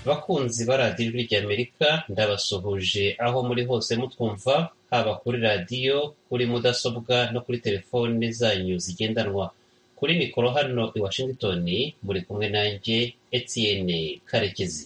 Bakunzi ba Radiyo Ijwi ry'Amerika ndabasuhuje aho muri hose mutwumva haba kuri radiyo, kuri mudasobwa no kuri telefoni zanyu zigendanwa. Kuri mikoro hano i Washington muri kumwe nanjye Etienne Karekezi.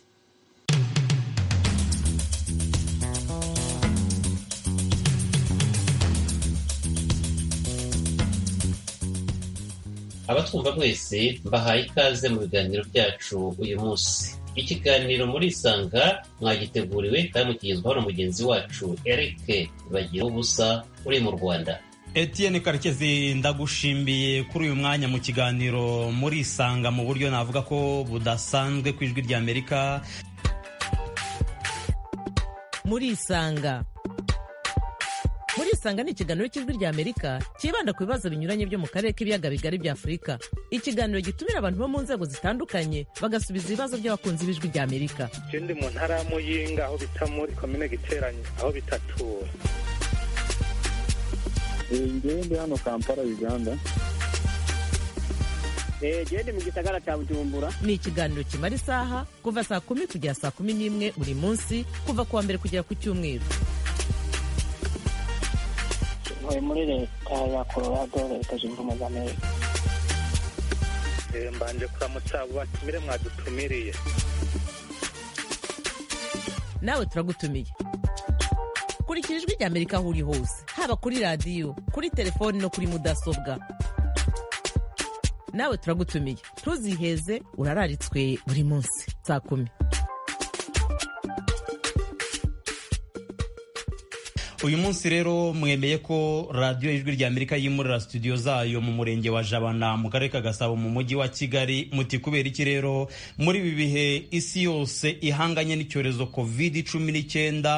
abatwumva mwese mbahaye ikaze mu biganiro byacu uyu munsi ikiganiro murisanga mwagiteguriwe kandi mukigezwaho na mugenzi wacu eric bagira ubusa uri mu rwanda Etienne karekezi ndagushimiye kuri uyu mwanya mu kiganiro murisanga mu buryo navuga ko budasanzwe ku ijwi ry'amerika murisanga murisanga ni ikiganiro cy'ijwi ry'amerika cyibanda ku bibazo binyuranye byo mu karere k'ibiyaga bigari bya afurika ikiganiro gitumira abantu bo mu nzego zitandukanye bagasubiza ibibazo by'abakunzi b'ijwi ry'amerika Je ndi mu ntara ya Muyinga aho bita muri komine Giteranyi aho bitatura. njyewe ndi hano kampala uganda gende mu gisagara cya bujumbura ni ikiganiro kimara isaha kuva saa kumi kugera saa kumi n'imwe buri munsi kuva ku wa mbere kugera ku cyumweru ntuye muri leta ya colorado leta zunze ubumwe za amerika Eh, Mbanje kuramutsa abo batumire mwadutumiriye. nawe turagutumiye kurikira ijwi ry'amerika aho uri hose haba kuri radiyo kuri telefoni no kuri mudasobwa nawe turagutumiye ntuziheze urararitswe buri munsi saa kumi uyu munsi rero mwemeye ko radiyo ijwi ry'amerika yimurira studio zayo mu murenge wa jabana mu karere ka gasabo mu mujyi wa kigali muti kubera iki rero muri ibi bihe isi yose ihanganye n'icyorezo covid cumi n'icyenda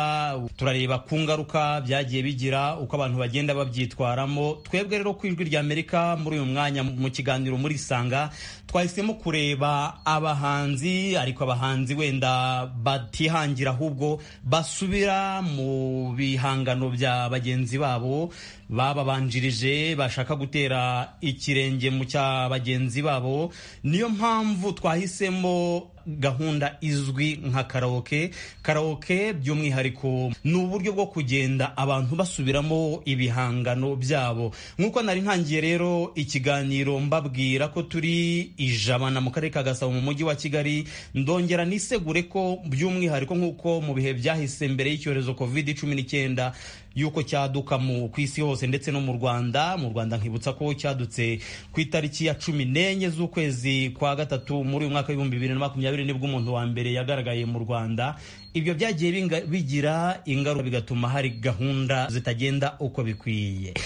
turareba ku ngaruka byagiye bigira uko abantu bagenda babyitwaramo twebwe rero ku ijwi ry'amerika muri uyu mwanya mu kiganiro muri sanga twahisemo kureba abahanzi ariko abahanzi wenda batihangira ahubwo basubira mu bihangano bya bagenzi babo bababanjirije bashaka gutera ikirenge mu cya bagenzi babo niyo mpamvu twahisemo gahunda izwi nka karaoke karaoke by'umwihariko ni uburyo bwo kugenda abantu basubiramo ibihangano byabo nk'uko nari ntangiye rero ikiganiro mbabwira ko turi ijabana mu karere ka gasabo mu mujyi wa kigali ndongera nisegure ko by'umwihariko nk'uko mu bihe byahise mbere y'icyorezo covid cumi n'icyenda y'uko cyaduka mu ku isi hose ndetse no mu rwanda mu rwanda nkibutsa ko cyadutse ku itariki ya cumi n'enye z'ukwezi kwa gatatu muri uyu mwaka w'ibihumbi bibiri na makumyabiri nibwo umuntu wa mbere yagaragaye mu rwanda ibyo byagiye binga- bigira ingaruka bigatuma hari gahunda zitagenda uko bikwiye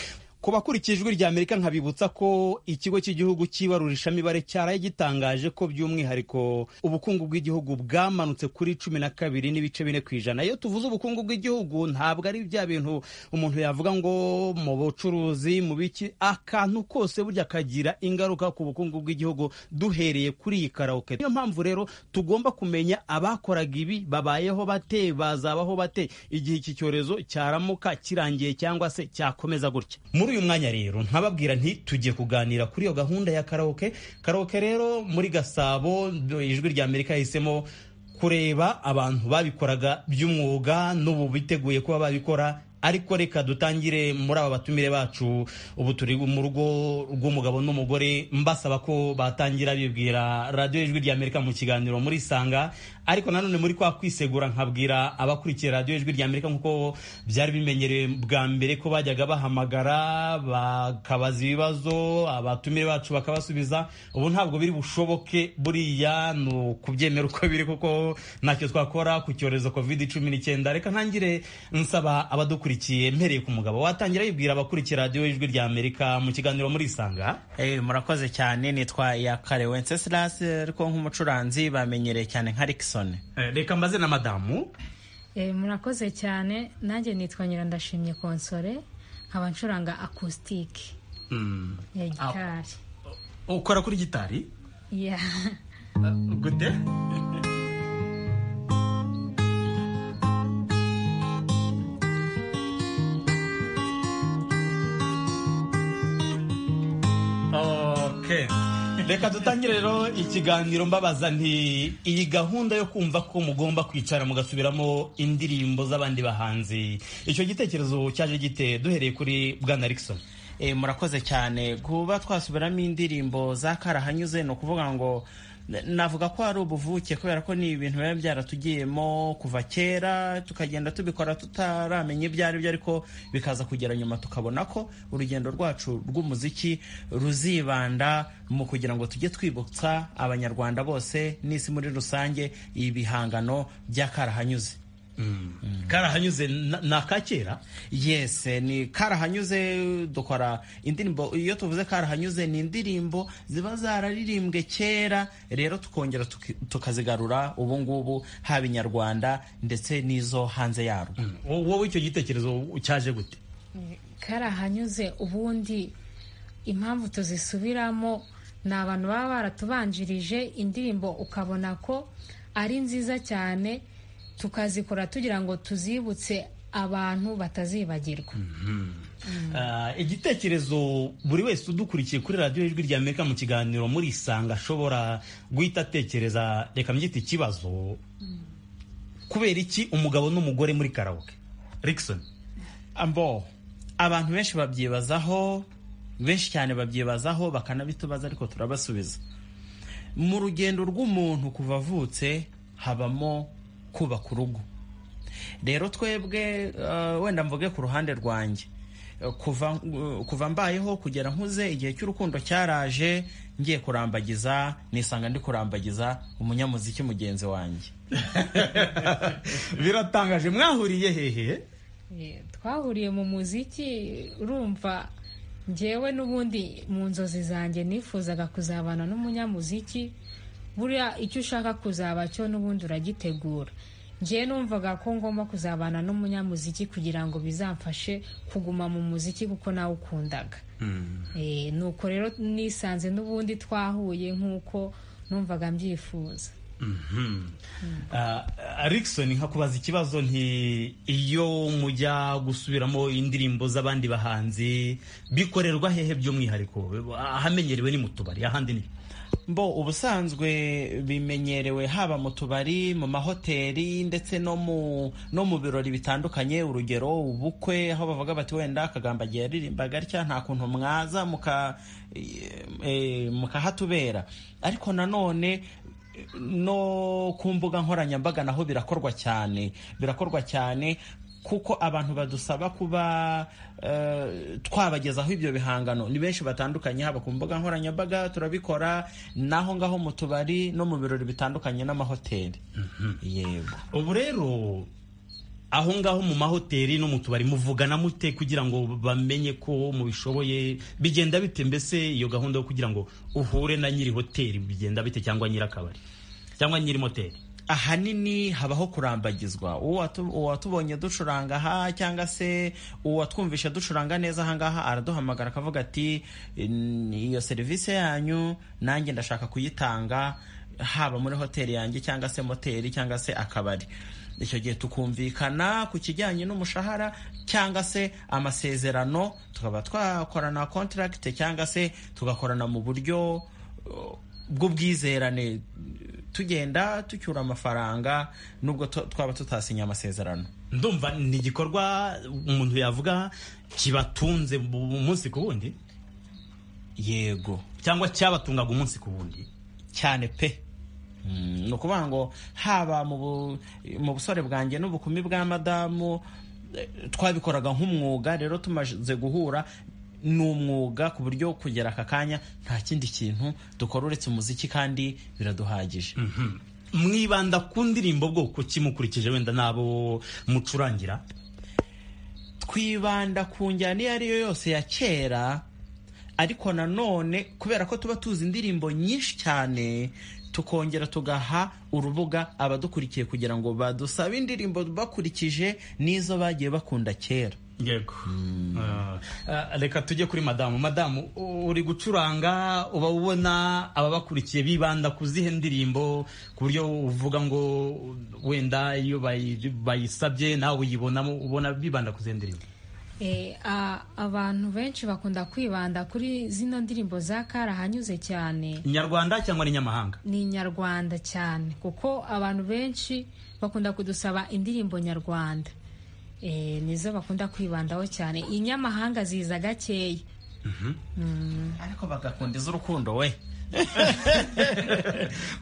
ku bakurikiye ijwi rya amerika nkabibutsa ko ikigo cy'igihugu cy'ibarurishamibare cyaraye gitangaje ko by'umwihariko ubukungu bw'igihugu bwamanutse kuri cumi na kabiri n'ibice bine ku ijana iyo tuvuze ubukungu bw'igihugu ntabwo ari bya bintu umuntu yavuga ngo mu bucuruzi mu biki akantu kose burya kagira ingaruka ku bukungu bw'igihugu duhereye kuri iyi karaoke niyo mpamvu rero tugomba kumenya abakoraga ibi babayeho bate bazabaho bate igihe iki cyorezo cyaramuka kirangiye cyangwa se cyakomeza gutya muri uyu mwanya rero nkababwira nti tugiye kuganira kuri iyo gahunda ya karaoke karaoke rero muri gasabo ijwi rya amerika yahisemo kureba abantu babikoraga by'umwuga n'ubu biteguye kuba babikora ariko reka dutangire muri aba batumire bacu ubu turi mu rugo rw'umugabo n'umugore mbasaba ko batangira bibwira radiyo ijwi rya amerika mu kiganiro muri sanga ariko nanone muri kwa kwisegura nkabwira abakurikiye radiyo ijwi rya amerika nk'uko byari bimenyerewe bwa mbere ko bajyaga bahamagara bakabaza ibibazo abatumire bacu bakabasubiza ubu ntabwo biri bushoboke buriya ni ukubyemera uko biri kuko ntacyo twakora ku cyorezo covid cumi n'icyenda reka ntangire nsaba abadukurikiye mpereye ku mugabo watangira yibwira abakurikiye radiyo ijwi rya amerika mu kiganiro murisanga Eh, murakoze cyane nitwa yakare wenceslas ariko nk'umucuranzi bamenyereye cyane nka rikisoni Eh, reka mbaze na madamu Eh, murakoze cyane nanjye nitwa nyirandashimye konsore nkaba ncuranga akusitike Mm. ya gitari ukora kuri gitari ya gute okay reka dutangire rero ikiganiro mbabaza nti iyi gahunda yo kumva ko mugomba kwicara mugasubiramo indirimbo z'abandi bahanzi icyo gitekerezo cyaje gite duhereye kuri bwana Rickson Eh, murakoze cyane kuba twasubiramo indirimbo za karahanyuze ni ukuvuga ngo n- navuga ko ari ubuvuke kubera ko ni ibintu biba byaratugiyemo kuva kera tukagenda tubikora tutaramenya ibyo ari byo ariko bikaza kugera nyuma tukabona ko urugendo rwacu rw'umuziki ruzibanda mu kugira ngo tujye twibutsa abanyarwanda bose n'isi muri rusange ibihangano by'akarahanyuze karahanyuze na- ni aka kera Yes, eh, ni karahanyuze dukora indirimbo iyo tuvuze karahanyuze ni indirimbo ziba zararirimbwe kera rero tukongera tuki- tukazigarura ubu ngubu haba inyarwanda ndetse n'izo hanze yarwo Wo- wowe icyo gitekerezo cyaje gute karahanyuze ubundi impamvu tuzisubiramo ni abantu baba baratubanjirije indirimbo ukabona ko ari nziza cyane tukazikora tugira ngo tuzibutse abantu batazibagirwa Ah, igitekerezo buri wese udukurikiye kuri radiyo ijwi rya amerika mu kiganiro muri isanga ashobora guhita atekereza reka mbyita ikibazo kubera iki umugabo n'umugore muri karawoke Rickson ambo abantu benshi babyibazaho benshi cyane babyibazaho bakanabitubaza ariko turabasubiza mu rugendo rw'umuntu kuva avutse habamo kubaka urugo rero twebwe eh, wenda mvuge ku ruhande rwanjye Eh, kuva eh, kuva mbayeho kugera nkuze igihe cy'urukundo cyaraje ngiye kurambagiza nisanga ndi kurambagiza umunyamuziki mugenzi wanjye biratangaje mwahuriye hehe Eh, twahuriye mu muziki urumva njyewe n'ubundi mu nzozi zanjye nifuzaga kuzabana n'umunyamuziki buriya icyo ushaka kuzaba cyo n'ubundi uragitegura njyewe numvaga ko ngomba kuzabana n'umunyamuziki kugira ngo bizamfashe kuguma mu muziki kuko nawe ukundaga Eh, nuko rero nisanze n'ubundi twahuye nk'uko numvaga mbyifuza Ah, Rickson nka kubaza ikibazo nti iyo mujya gusubiramo indirimbo z'abandi bahanzi bikorerwa hehe by'umwihariko ahamenyerewe ni mu tubari ahandi ni bo ubusanzwe bimenyerewe haba mu tubari mu mahoteli ndetse no mu no mu birori bitandukanye urugero ubukwe aho bavuga bati wenda akagamba agiye yaririmbaga atya nta kuntu mwaza muka eh, mukahatubera ariko nanone no ku mbuga nkoranyambaga naho birakorwa cyane birakorwa cyane kuko abantu badusaba kuba eh, twabagezaho ibyo bihangano ni benshi batandukanye haba ku mbuga nkoranyambaga turabikora naho ngaho mu tubari no mu birori bitandukanye n'amahoteli yego ubu rero aho ngaho mu mahoteli no mu tubari muvugana mute kugira ngo bamenye ko mubishoboye bigenda bite mbese iyo gahunda yo kugira ngo uhure na nyiri hoteli bigenda bite cyangwa nyiri akabari cyangwa nyiri moteri ahanini habaho kurambagizwa Uwatu- uwatubonye ducuranga aha cyangwa se uwatwumvishe ducuranga neza ahangaha araduhamagara akavuga ati "N- iyo serivisi yanyu nanjye ndashaka kuyitanga haba muri hoteli yanjye cyangwa se moteri cyangwa se akabari icyo gihe tukumvikana ku kijyanye n'umushahara cyangwa se amasezerano tukaba twakorana kontaragite cyangwa se tugakorana mu buryo uh, bw'ubwizerane tugenda tucyura amafaranga nubwo tu- twaba tutasinye amasezerano ndumva ni igikorwa umuntu yavuga kibatunze bu- umunsi ku wundi yego cyangwa cyabatungaga umunsi ku wundi cyane pe Mm, ni ukuvuga ngo haba mu bu- mu busore bwanjye n'ubukumi bwa madamu eh, twabikoraga nk'umwuga rero tumaze guhura ni umwuga ku buryo kugera aka kanya nta kindi kintu dukora uretse umuziki kandi biraduhagije mwibanda ku ndirimbo bwoko ki mukurikije wenda n'abo mucurangira twibanda ku njyana iyo ari yo yose ya kera ariko nanone kubera ko tuba tuzi indirimbo nyinshi cyane tukongera tugaha urubuga abadukurikiye kugira ngo badusabe indirimbo bakurikije n'izo bagiye bakunda kera yego Ah, ah, reka tujye kuri madamu madamu u- uri gucuranga uba ubona ababakurikiye bibanda ku zihe ndirimbo ku buryo uvuga ngo wenda iyo bayi- bayisabye nawe uyibonamo ubona bibanda ku zihe ndirimbo Eh, a- abantu benshi bakunda kwibanda kuri zino ndirimbo za karahanyuze cyane inyarwanda cyangwa n'inyamahanga ni nyarwanda cyane kuko abantu benshi bakunda kudusaba indirimbo nyarwanda e, nizo bakunda kwibandaho cyane inyamahanga ziza gakeya ariko bagakunda iz'urukundo we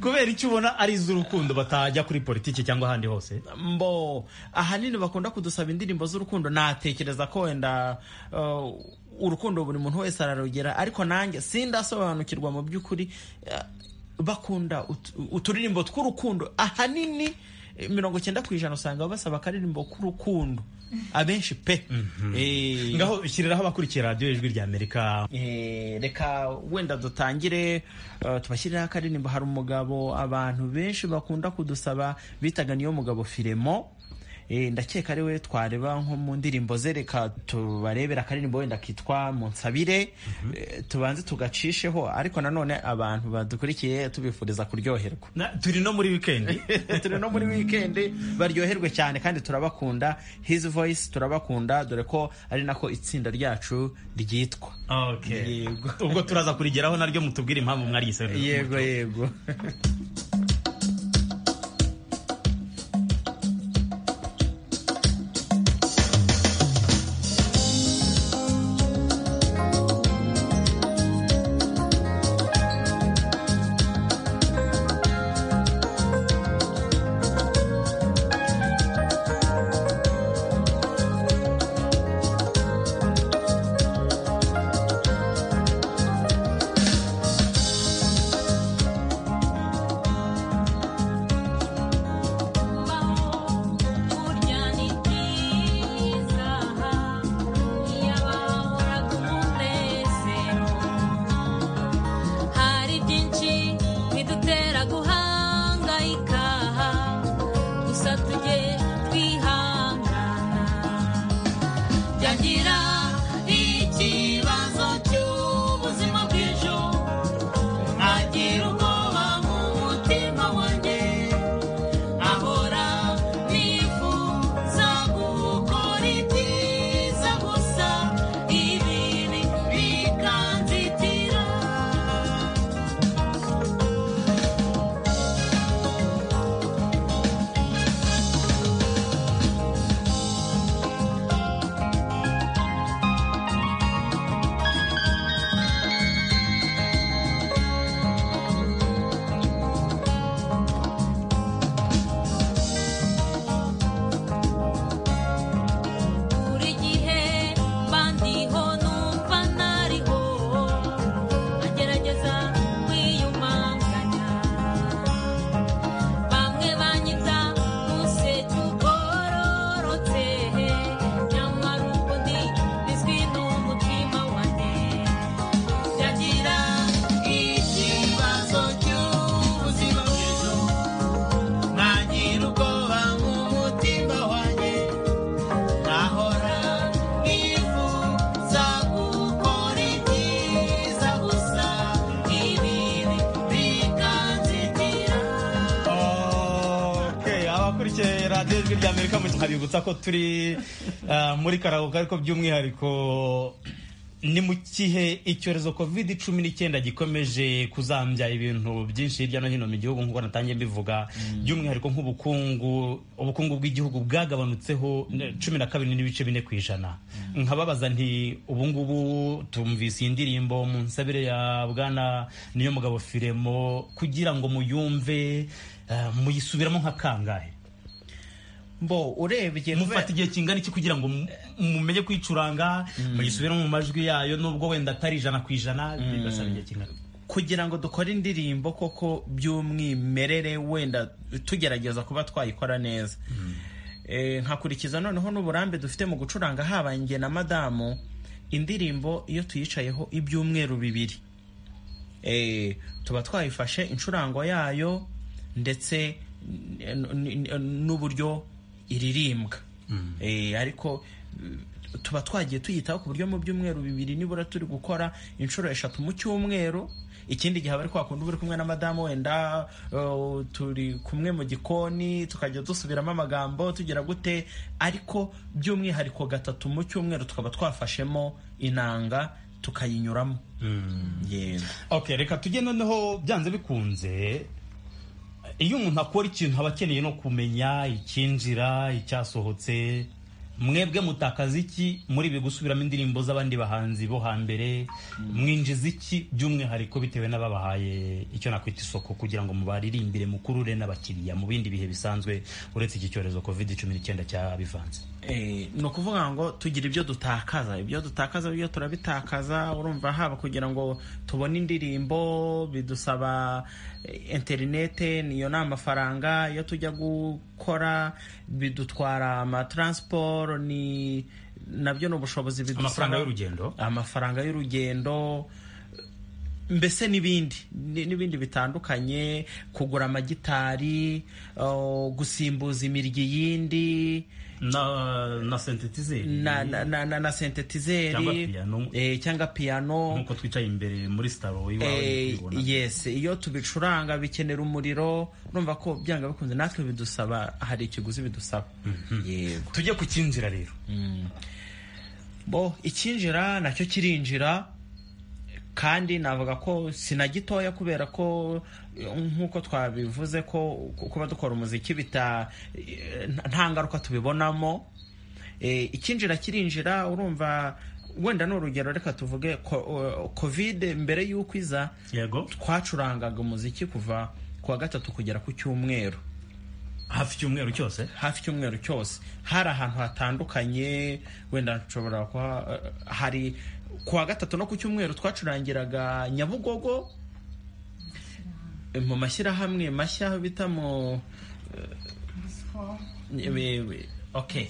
kubera icyo ubona ari iz'urukundo batajya kuri politiki cyangwa ahandi hose mbo ahanini bakunda kudusaba indirimbo z'urukundo natekereza ko wenda uh, urukundo buri muntu wese ararugera ariko nanjye sindasobanukirwa mu by'ukuri uh, bakunda ut- uturirimbo tw'urukundo ahanini eh, mirongo cyenda ku ijana usanga basaba akaririmbo k'urukundo abenshi pe Eh, ngaho shyiriraho abakurikira radiyo ijwi rya amerika Eh, reka wenda dutangire uh, tubashyiriraho akaririmbo hari umugabo abantu benshi bakunda kudusaba bitaga niyo mugabo filemo Eh, ndakeka ari we twareba nko mu ndirimbo ze reka tubarebera akaririmbo wenda kitwa munsabire Eh, tubanze tugacisheho ariko nanone abantu badukurikiye tubifuriza kuryoherwa Na- turi no muri wikendi turi no muri wikendi baryoherwe cyane kandi turabakunda his voice turabakunda dore ko ari nako itsinda ryacu ryitwa Okay. Yego. ubwo turaza kurigeraho naryo mutubwire impamvu mwaryise yego yego hari byinshi bidutera guhangayika gusa tujye twihangana byagira ikibazo cy'ubuzima bw'ejo nkagira ubwoba mu mutima wanjye ahora nifuza gukora ibyiza gusa ibibi bikanzitira buri gihe bandiho numva nariho agerageza kwiyumanganya bamwe banyita umuseke ugororotse nyamara ubwo ndi bizwi n'umutima wanjye byagira ikibazo cy'ubuzima bw'ejo ntagira ubwoba mu mutima wanjye ahora nifuza gukora ibyiza gusa ibibi bikanzitira Okay, abakurikiye radiyo ijwi rya amerika mu nkabibutsa ko turi ah, muri karabuka ariko by'umwihariko ni mu kihe icyorezo covid cumi n'icyenda gikomeje kuzambya ibintu byinshi hirya no hino mu gihugu nk'uko natangiye mbivuga by'umwihariko nk'ubukungu ubukungu bw'igihugu bwagabanutseho ne- cumi na kabiri n'ibice bine ku ijana nkababaza nti ubu ngubu tumvise iyi ndirimbo mu nsabire ya bwana niyo mugabo firemo kugira ngo muyumve eh, muyisubiramo nka kangahe mbo urebye mufata igihe kingana iki kugira ngo mu- mumenye kwicuranga muyisubiramo mu majwi yayo nubwo wenda atari ijana ku ijana bigasaba igihe kingana kugira ngo dukore indirimbo koko by'umwimerere wenda tugerageza kuba twayikora neza Eh, nkakurikiza noneho n'uburambe dufite mu gucuranga haba njye na madamu indirimbo iyo tuyicayeho ibyumweru bibiri Eh, tuba twayifashe incurango yayo ndetse n- n- n- n'uburyo iririmbwa Eh, ariko eh, tuba twagiye tuyitaho ku buryo mu byumweru bibiri nibura turi gukora inshuro eshatu mu cyumweru ikindi gihe aba ari kwakundi uba uri kumwe na madamu wenda uh, turi kumwe mu gikoni tukajya dusubiramo amagambo tugira gute ariko by'umwihariko gatatu mu cyumweru tukaba twafashemo inanga tukayinyuramo yego okay reka tujye noneho byanze bikunze iyo umuntu akora ikintu aba akeneye no kumenya icyinjira icyasohotse mwebwe mutakaza iki muri ibi gusubiramo indirimbo z'abandi bahanzi bo hambere mwinjiza iki by'umwihariko bitewe n'ababahaye icyo nakwita isoko kugira ngo mubaririmbire mukurure n'abakiriya mu bindi bihe bisanzwe uretse iki cyorezo covid cumi n'icyenda cyabivanze Eh, ni ukuvuga ngo tugira ibyo dutakaza ibyo dutakaza byo turabitakaza urumva haba kugira ngo tubone indirimbo bidusaba eh, interinete niyo ni amafaranga iyo tujya gukora bidutwara amataransiporo ni nabyo ni ubushobozi bidusaba amafaranga y'urugendo amafaranga y'urugendo mbese n'ibindi ni- n'ibindi bitandukanye kugura amagitari uh, gusimbuza imiryi yindi na na sentetizeri na, na, na, na, na Cyangwa sentetizeri piano. eh, cyangwa piano nk'uko twicaye imbere muri sitaro iwawe eh, ndikubibona. yes iyo tubicuranga bikenera umuriro urumva ko byanga bikunze natwe bidusaba hari ikiguzi bidusaba yego tujye ku cyinjira rero bo icyinjira nacyo kirinjira kandi navuga ko sinagitoya kubera ko eh, nk'uko twabivuze ko kuba dukora umuziki bita eh, nta ngaruka tubibonamo Eh, icyinjira kirinjira urumva wenda ni urugero reka tuvuge ko- covid mbere y'uko iza yego twacurangaga umuziki kuva ku wa gatatu kugera ku cyumweru hafi icyumweru cyose hafi icyumweru cyose hari ahantu hatandukanye wenda nshobora kuha hari ku wa gatatu no ku cyumweru twacurangiraga nyabugogo mu mashyirahamwe mashya aho bita mu eh, okay.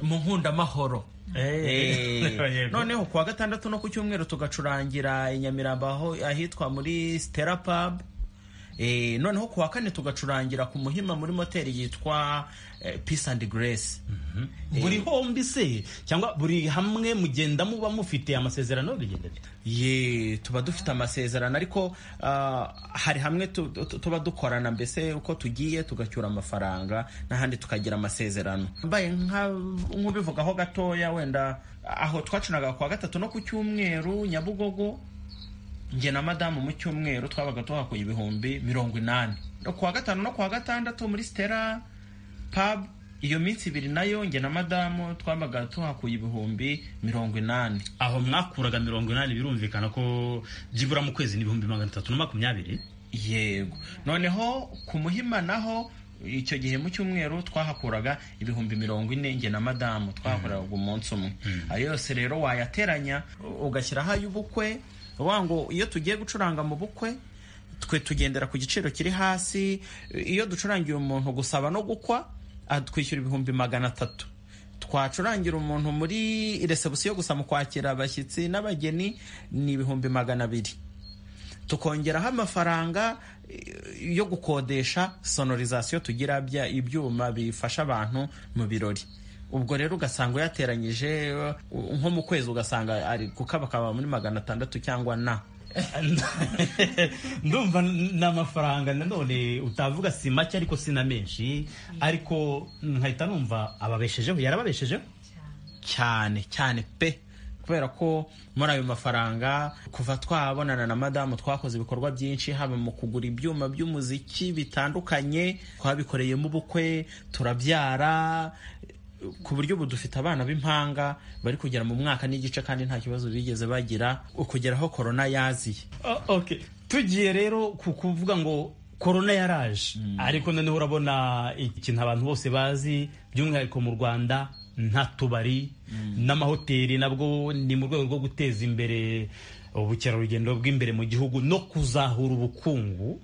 mu nkundamahoro Eh, noneho ku wa gatandatu no ku cyumweru tugacurangira i nyamirambo aho- ahitwa muri stella pub Eh, noneho ku wa kane tugacurangira ku muhima muri moteri yitwa eh, peace and grace buri hombi se cyangwa buri hamwe mugenda muba mufite amasezerano bigenda bite ye tuba dufite amasezerano ariko ah, hari hamwe tu- tu- tuba dukorana mbese uko tugiye tugacyura amafaranga n'ahandi tukagira amasezerano mbaye nka- nk'ubivugaho gatoya wenda aho twacuraga ku wa gatatu no ku cyumweru nyabugogo njye na madamu mu cyumweru twabaga tuhakuye ibihumbi mirongo inani no ku wa gatanu no ku wa gatandatu muri stella pub iyo minsi ibiri nayo njye na madamu twabaga tuhakuye ibihumbi mirongo inani aho mwakuraga mirongo inani birumvikana ko byibura mu kwezi n'ibihumbi magana atatu na makumyabiri yego noneho ku muhima naho icyo gihe mu cyumweru twahakuraga ibihumbi mirongo ine njye na madamu twahakuraga umunsi umwe ayo yose rero wayateranya u- ugashyiraho ay'ubukwe uvuga ngo iyo tugiye gucuranga mu bukwe twe tugendera ku giciro kiri hasi iyo ducurangiye umuntu gusaba no gukwa atwishyura ibihumbi magana atatu twacurangira umuntu muri resebusiyo gusa mu kwakira abashyitsi n'abageni ni ibihumbi magana abiri tukongeraho amafaranga eh, yo gukodesha sonorizasiyo tugira bya ibyuma bifasha abantu mu birori ubwo rero ugasanga uyateranyije eh, nko mu kwezi ugasanga ari gukabakaba muri magana atandatu cyangwa na ndumva ni amafaranga nanone utavuga si make ariko si na menshi ariko nkahita numva ababeshejeho yarababeshejeho cyane cyane pe kubera ko muri ayo mafaranga kuva twabonana na madamu twakoze ibikorwa byinshi haba mu kugura ibyuma by'umuziki bitandukanye twabikoreyemo ubukwe turabyara ku buryo ubu dufite abana b'impanga bari kugera mu mwaka n'igice kandi nta kibazo bigeze bagira ukugeraho korona yaziye O- okay. tugiye rero ku kuvuga ngo korona yaraje ariko noneho urabona ikintu abantu bose bazi by'umwihariko mu rwanda nta tubari n'amahoteli nabwo ni mu rwego rwo guteza imbere ubukerarugendo bw'imbere mu gihugu no kuzahura ubukungu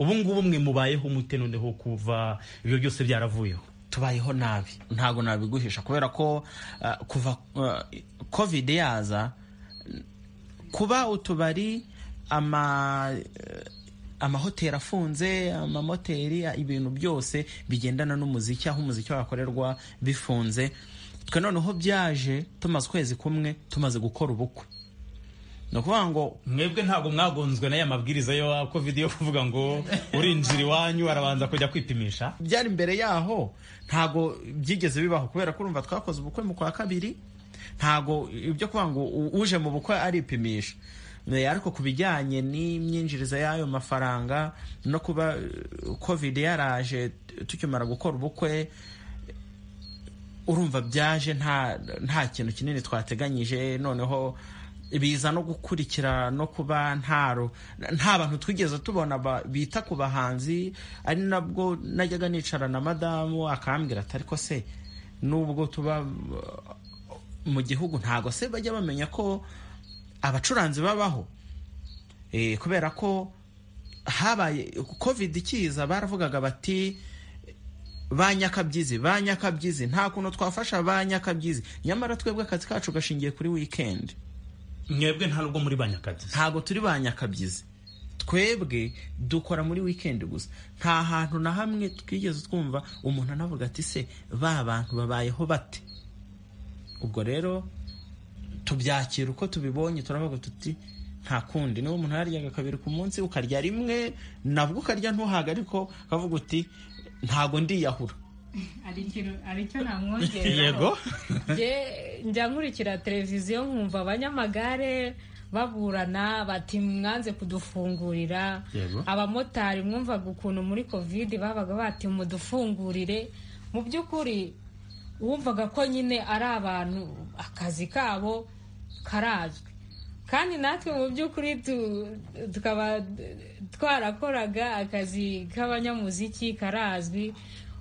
ubu ngubu mwe mubayeho mute noneho kuva ibyo byose byaravuyeho tubayeho nabi ntabwo nabiguhisha kubera ko ah, kuva covid yaza n- kuba utubari ama eh, amahoteli afunze amamoteri ah, ibintu byose bigendana n'umuziki aho umuziki wakorerwa bifunze twe noneho byaje tumaze ukwezi kumwe tumaze gukora ubukwe ni ukuvuga ngo mwebwe ntabwo mwagonzwe n'aya mabwiriza yo covid yo kuvuga ngo urinjira iwanyu arabanza kujya kwipimisha byari imbere yaho ntago byigeze bibaho kubera ko urumva twakoze ubukwe mu kwa kabiri ntago ibyo kuvuga ngo u- uje mu bukwe aripimisha Ne, ariko ku bijyanye n'imyinjiriza y'ayo mafaranga no kuba eh, covid yaraje tukimara gukora ubukwe urumva byaje nta nta kintu kinini twateganyije noneho biza no gukurikira no kuba ntaro nta bantu twigeze tubona ba- bita ku bahanzi ari nabwo najyaga nicara na madamu akambwira ati ariko se nubwo tuba uh, mu gihugu ntago se bajya bamenya ko abacuranzi babaho Eh, kubera ko habaye covid ikiza baravugaga bati ba nyakabyizi ba nyakabyizi nta kuntu twafasha ba nyakabyizi nyamara twebwe akazi kacu gashingiye kuri weekend mwebwe nta nubwo muri banyakabyizi ntabwo turi ba nyakabyizi twebwe dukora muri weekend gusa nta hantu na hamwe twigeze twumva umuntu anavuga ati se ba bantu babayeho bate ubwo rero tubyakira uko tubibonye turavuga tuti nta kundi niba umuntu yaryaga kabiri ku munsi ukarya rimwe nabwo ukarya ntuhaga ariko ukavuga uti ntago ndiyahura aricyo namwongera yego njya nkurikira televiziyo nkumva abanyamagare baburana bati mwanze kudufungurira Yego. abamotari mwumvaga ukuntu muri kovide babaga bati mudufungurire mu by'ukuri wumvaga ko nyine ari abantu akazi kabo karazwi kandi natwe mu by'ukuri tu- tukaba twarakoraga akazi k'abanyamuziki karazwi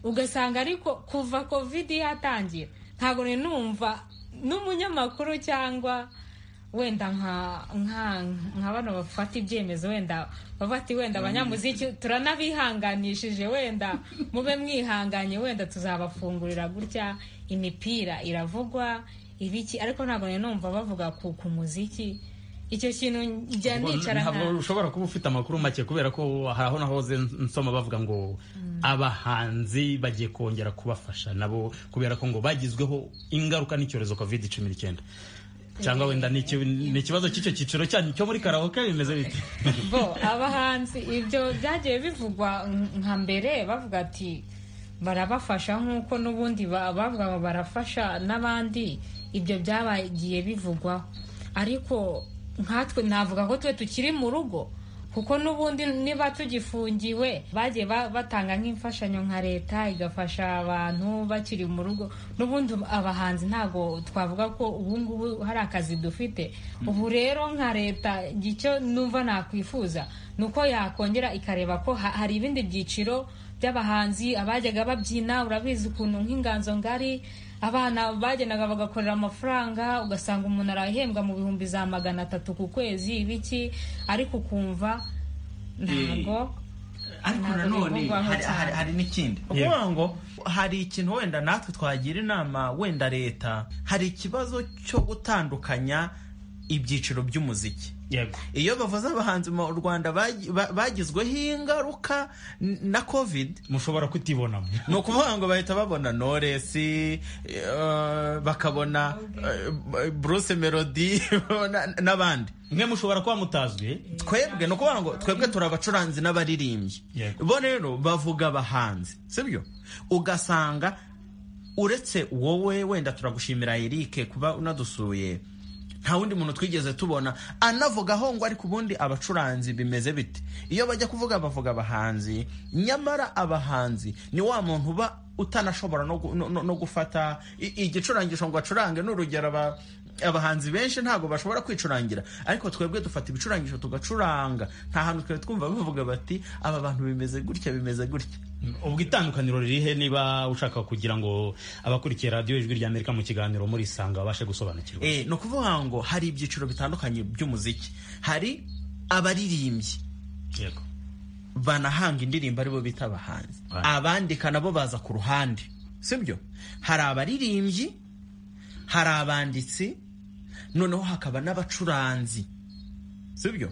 ugasanga ariko kuva kovide yatangira ntabwo nari numva n'umunyamakuru cyangwa wenda nka nka nka bano bafata ibyemezo wenda bavuga ati wenda abanyamuziki turanabihanganishije wenda mube mwihanganye wenda tuzabafungurira gutya imipira iravugwa ibiki ariko ntabwo nari numva bavuga ku ku muziki icyo kintu njya nicara nka ntabwo ushobora kuba ufite amakuru make kubera ko hari aho nahoze nsoma bavuga ngo abahanzi bagiye kongera kubafasha nabo kubera ko ngo bagizweho ingaruka n'icyorezo covid cumi n'icyenda cyangwa wenda ni iki- ni ikibazo cy'icyo cyiciro cyanyu cyo muri karawoke bimeze bite bo abahanzi ibyo byagiye bivugwa nka mbere bavuga ati barabafasha nk'uko n'ubundi ba- bavuga ngo barafasha n'abandi ibyo byabagiye bivugwaho ariko nkatwe navuga ko twe tukiri mu rugo kuko n'ubundi niba tugifungiwe bagiye ba- batanga nk'imfashanyo nka leta igafasha abantu bakiri mu rugo n'ubundi abahanzi ntabwo twavuga ko ubu ngubu hari akazi dufite ubu rero nka leta icyo numva nakwifuza ni uko yakongera ikareba ko ha- hari ibindi byiciro by'abahanzi abajyaga babyina urabizi ukuntu nk'inganzo ngari abana bagendaga bagakorera amafaranga ugasanga umuntu arahembwa mu bihumbi za magana atatu ku kwezi ibiki ariko ukumva ntabwo ariko Ntabwo nanone bivugwaho hari- cyane. hari- hari n'ikindi Yeah. ukuvuga ngo hari ikintu wenda natwe twagira inama wenda leta hari ikibazo cyo gutandukanya ibyiciro by'umuziki yego iyo bavuze abahanzi mu rwanda bagi- ba- bagizweho ingaruka n- na covid mushobora kutibonamo ni ukuvuga ngo bahita babona noresi bakabona eh, bruce melody babona n'abandi mwe mushobora kuba mutazwi twebwe ni ukuvuga ngo twebwe turi abacuranzi n'abaririmbyi Yego. bo rero bavuga abahanzi sibyo ugasanga uretse wowe wenda turagushimira erike kuba unadusuye nta wundi muntu twigeze tubona anavugaho ngo ariko ubundi abacuranzi bimeze bite iyo bajya kuvuga bavuga abahanzi nyamara abahanzi ni wa muntu uba utanashobora no, gu- no, no, no gufata i- igicurangisho ngo acurange ni urugero aba, abahanzi benshi ntabwo bashobora kwicurangira ariko twebwe dufata ibicurangisho tugacuranga nta hantu twari twumva bavuga bati aba bantu bimeze gutya bimeze gutya ubwo itandukaniro ririhe niba ushaka kugira ngo abakurikiye radiyo ijwi rya amerika mu kiganiro muri isanga babashe gusobanukirwa Eh, ni ukuvuga ngo hari ibyiciro bitandukanye by'umuziki hari abaririmbyi yego banahanga indirimbo aribo bita abahanzi Right. abandika nabo baza ku ruhande sibyo hari abaririmbyi hari abanditsi noneho hakaba n'abacuranzi sibyo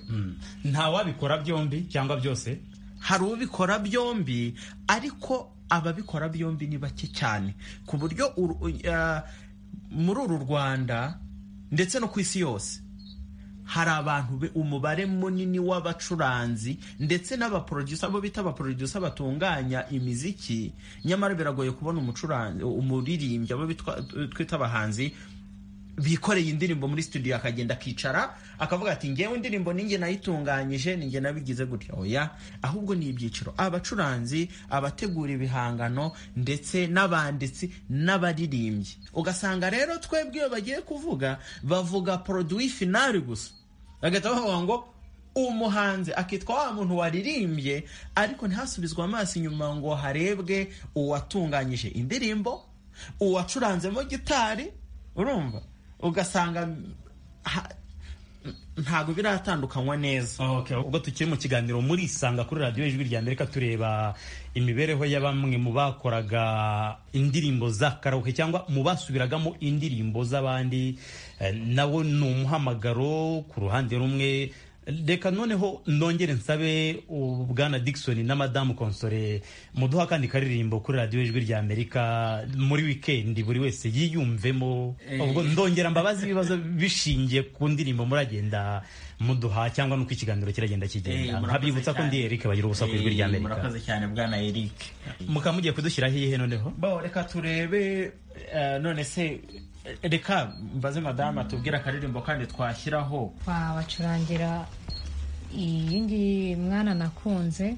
nta wabikora byombi cyangwa byose hari ubikora byombi ariko ababikora byombi ni bake cyane ku buryo uru- u- ah, muri uru rwanda ndetse no ku isi yose hari abantu be- umubare munini w'abacuranzi ndetse n'abaproducer bo bita abaproducer batunganya imiziki nyamara biragoye kubona umucuranzi umuririmbyi abo bitwa- twita abahanzi bikoreye indirimbo muri studio akagenda akicara akavuga ati ngewe indirimbo ninjye nayitunganyije ninjye nabigize gutya oya ahubwo ni ibyiciro abacuranzi abategura ibihangano ndetse n'abanditsi n'abaririmbyi ugasanga rero twebwe iyo bagiye kuvuga bavuga produit finale gusa bagahita bavuga ngo umuhanzi akitwa wa muntu waririmbye ariko ntihasubizwe amaso inyuma ngo harebwe uwatunganyije indirimbo uwacuranzemo gitari urumva ugasanga ha- ntabwo biratandukanywa neza Okay, ubwo tukiri mu kiganiro muri isanga kuri radiyo ijwi rya amerika tureba imibereho ya bamwe mu bakoraga indirimbo z'akaruhuke cyangwa mu basubiragamo indirimbo z'abandi eh, nawo ni umuhamagaro ku ruhande rumwe reka noneho nongere nsabe uh, bwana dickson na madamu konsore muduha akandi karirimbo kuri radiyo ijwi rya amerika muri wikendi buri wese yiyumvemo ubwo ndongera mbabazi ibibazo bishingiye ku ndirimbo muragenda muduha cyangwa nuko ikiganiro kiragenda Eh, kigenda murakoze nkabyibutsa ko cyane. ndi eric bagira ubusa ku ijwi rya Eh, amerika murakoze cyane bwana eric mukaba mugiye kudushyiraho iyihe noneho bo reka turebe eh, none se eh, reka mbaze madama tubwire akaririmbo kandi twashyiraho wabacurangira iyi ngiyi mwana nakunze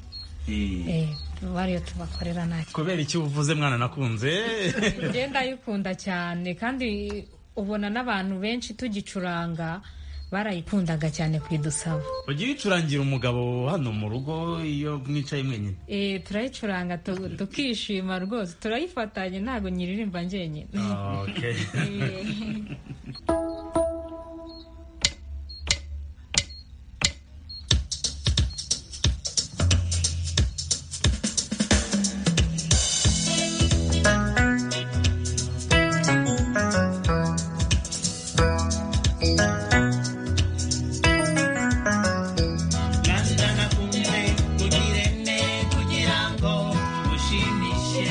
eh, bariyo tubakorera nta kubera icyo uvuze mwana nakunze njye ndayikunda cyane kandi ubona n'abantu benshi tugicuranga barayikundaga cyane kuyidusaba ujya uyicurangira umugabo hano mu rugo iyo mwicaye mwenyine Eh, turayicuranga tu- tukishima rwose turayifatanye ntabwo nyiririmba njyenyine nanda nakunze tugirene kugira ngo ushimishe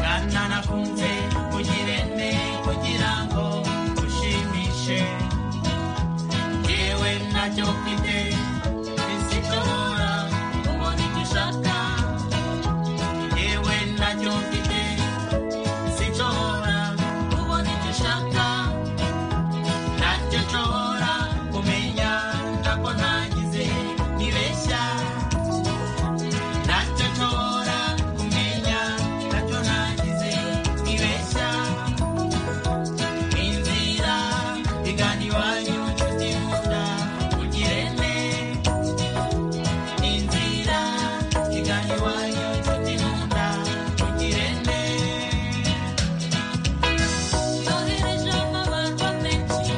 nanda nakunze tugirene kugira ngo ushimishe yewe ntacyo mfite bisishobora kubona icyo ushaka yewe ntacyo mfite sinshobora kubona icyo ushaka ntacyo nshobora kumenya ntabwo nagize nibeshya ntacyo nshobora kumenya ntacyo nagize nibeshya inzira igana iwanyu nshuti nkunda ugirene inzira igana iwanyu nshuti nkunda ugirene yohereje amabarwa menshi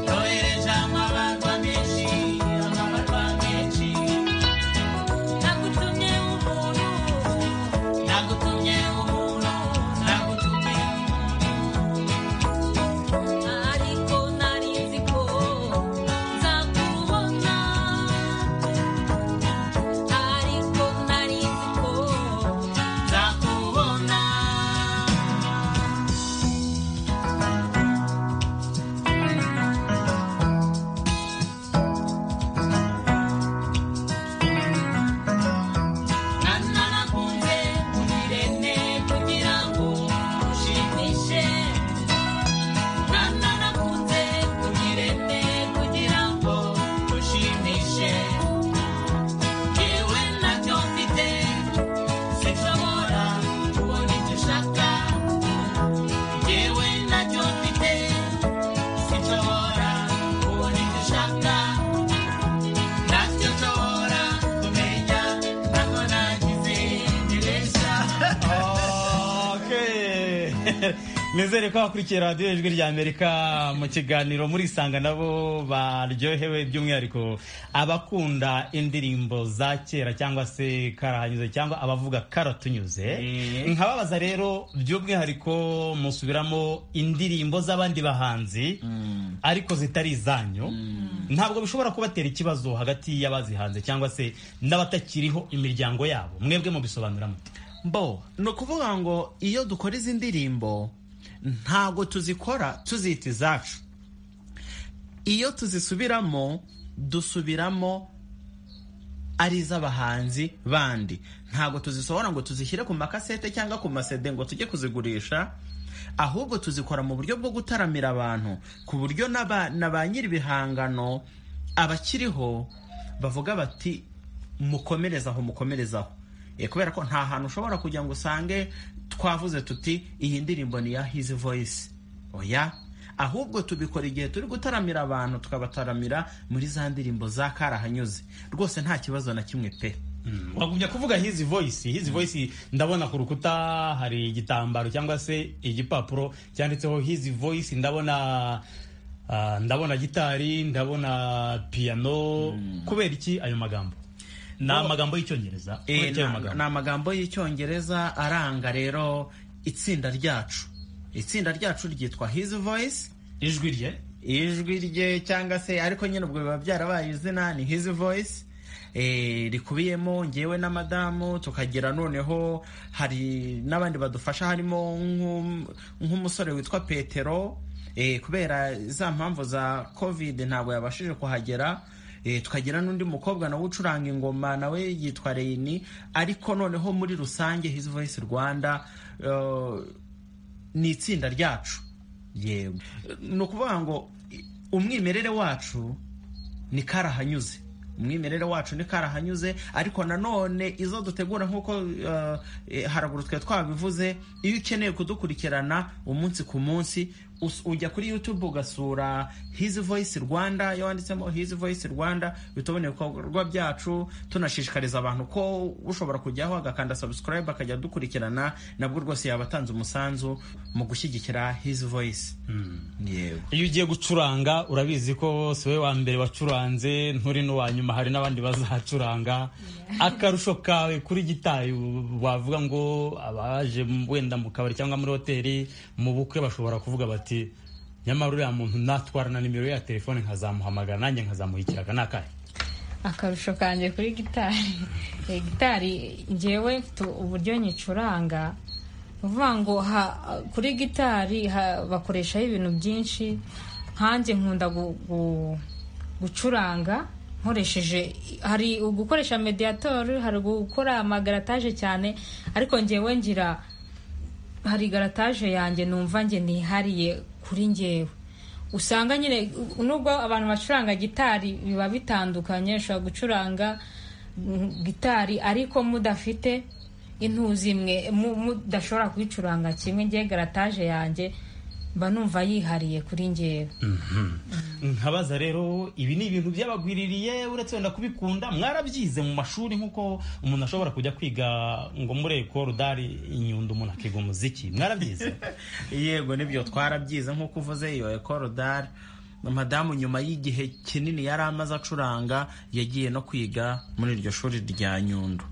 yohereje amabarwa menshi amabarwa menshi nagutumye umuntu nagutumye umuntu nagutumye umuntu ariko nari nzi ko nzakubona ariko nari nzi ko nzakubona nana nakunze ubirene kugira ngo ushimishe nana nakunze ubirene kugira ngo ushimishe yewe ntacyo mfite sinshobora kubona icyo ushaka yewe ntacyo mfite sinshobora kubona icyo ushaka ntacyo nshobora kumenya ntabwo nagize nibeshya Okay. nizere ko wakurikiye radiyo ijwi rya amerika mu kiganiro murisanga nabo baryohewe by'umwihariko abakunda indirimbo za kera cyangwa se karahanyuze cyangwa abavuga karatunyuze nkababaza rero by'umwihariko musubiramo indirimbo z'abandi bahanzi ariko zitari izanyu ntabwo bishobora kubatera ikibazo hagati y'abazihanze cyangwa se n'abatakiriho imiryango yabo mwebwe mubisobanura mute mbo ni ukuvuga ngo iyo dukora izi ndirimbo ntabwo tuzikora tuzita izacu iyo tuzisubiramo dusubiramo ari iz'abahanzi bandi ntabwo tuzisohora ngo tuzishyire ku makasete cyangwa ku masede ngo tujye kuzigurisha ahubwo tuzikora mu buryo bwo gutaramira abantu ku buryo n'aba- na ba nyir'ibihangano abakiriho bavuga bati mukomereze aho mukomereze aho Eh, kubera ko nta hantu ushobora kujya ngo usange twavuze tuti iyi ndirimbo ni iya hizi voyisi oya ahubwo tubikora igihe turi gutaramira abantu tukabataramira muri za ndirimbo za karahanyuze rwose nta kibazo na kimwe pe uragumya kuvuga hizi voice hizi voice ndabona ku rukuta hari igitambaro cyangwa se igipapuro cyanditseho hizi voice ndabona ah, ndabona gitari ndabona piano kubera iki ayo magambo ni Bo- amagambo y'icyongereza Eh, kubera iki ayo na- magambo ni amagambo y'icyongereza aranga rero itsinda ryacu itsinda ryacu ryitwa hizi voyisi ijwi rye ijwi rye cyangwa se ariko nyine ubwo biba byarabaye izina ni his voice eh, rikubiyemo ngewe na madamu tukagira noneho hari n'abandi badufasha harimo nk'um- nk'umusore witwa petero eh, kubera za mpamvu za covid ntabwo yabashije kuhagera Eh, tukagira n'undi mukobwa nawe ucuranga ingoma nawe yitwa reyini ariko noneho muri rusange his voice rwanda eh, ni itsinda ryacu yego ni ukuvuga ngo i- umwimerere wacu ni karahanyuze umwimerere wacu ni karahanyuze ariko nanone izo dutegura nk'uko uh, eh, haraguru twe twabivuze iyo ukeneye kudukurikirana umunsi ku munsi us- ujya kuri youtube ugasura his voice rwanda iyo wanditsemo his voice rwanda bituboneye ibikorwa byacu tunashishikariza abantu ko ushobora kujyaho agakanda subscribe akajya adukurikirana nabwo rwose yaba atanze umusanzu mu gushyigikira his voice yewe iyo ugiye gucuranga urabizi ko si we wa mbere wacuranze nturi n'uwa nyuma hari n'abandi bazacuranga akarusho kawe kuri gitari wavuga ngo abaje wenda mu kabari cyangwa muri hoteli mu bukwe bashobora kuvuga bati nyamara uriya muntu natwara na nimero ye ya telefone nkazamuhamagara nanjye nkazamuhikira aka ni akahe akarusho kanjye kuri gitari Eh, gitari njyewe mfite uburyo nyicuranga ni ukuvuga ngo ha- kuri gitari ha- bakoreshaho ibintu byinshi nkanjye nkunda gu- gu- gucuranga nkoresheje hari ugukoresha mediyatori hari gukora amagarataje cyane ariko njyewe ngira hari garataje yanjye numva njye nihariye kuri njyewe usanga nyine nubwo abantu bacuranga gitari biba bitandukanye ushobora gucuranga mm, gitari ariko mudafite intuzi imwe mu- mudashobora kuyicuranga kimwe ngiye garataje yanjye mba numva yihariye kuri njyewe nkabaza rero ibi ni ibintu byabagwiririye uretse wenda kubikunda mwarabyize mu mashuri nk'uko umuntu ashobora kujya kwiga ngo muri ekoro dari inyundo umuntu akiga umuziki mwarabyize yego nibyo twarabyize nk'uko uvuze iyo ekorodari madamu nyuma y'igihe kinini yari amaze acuranga yagiye no kwiga muri iryo shuri rya nyundo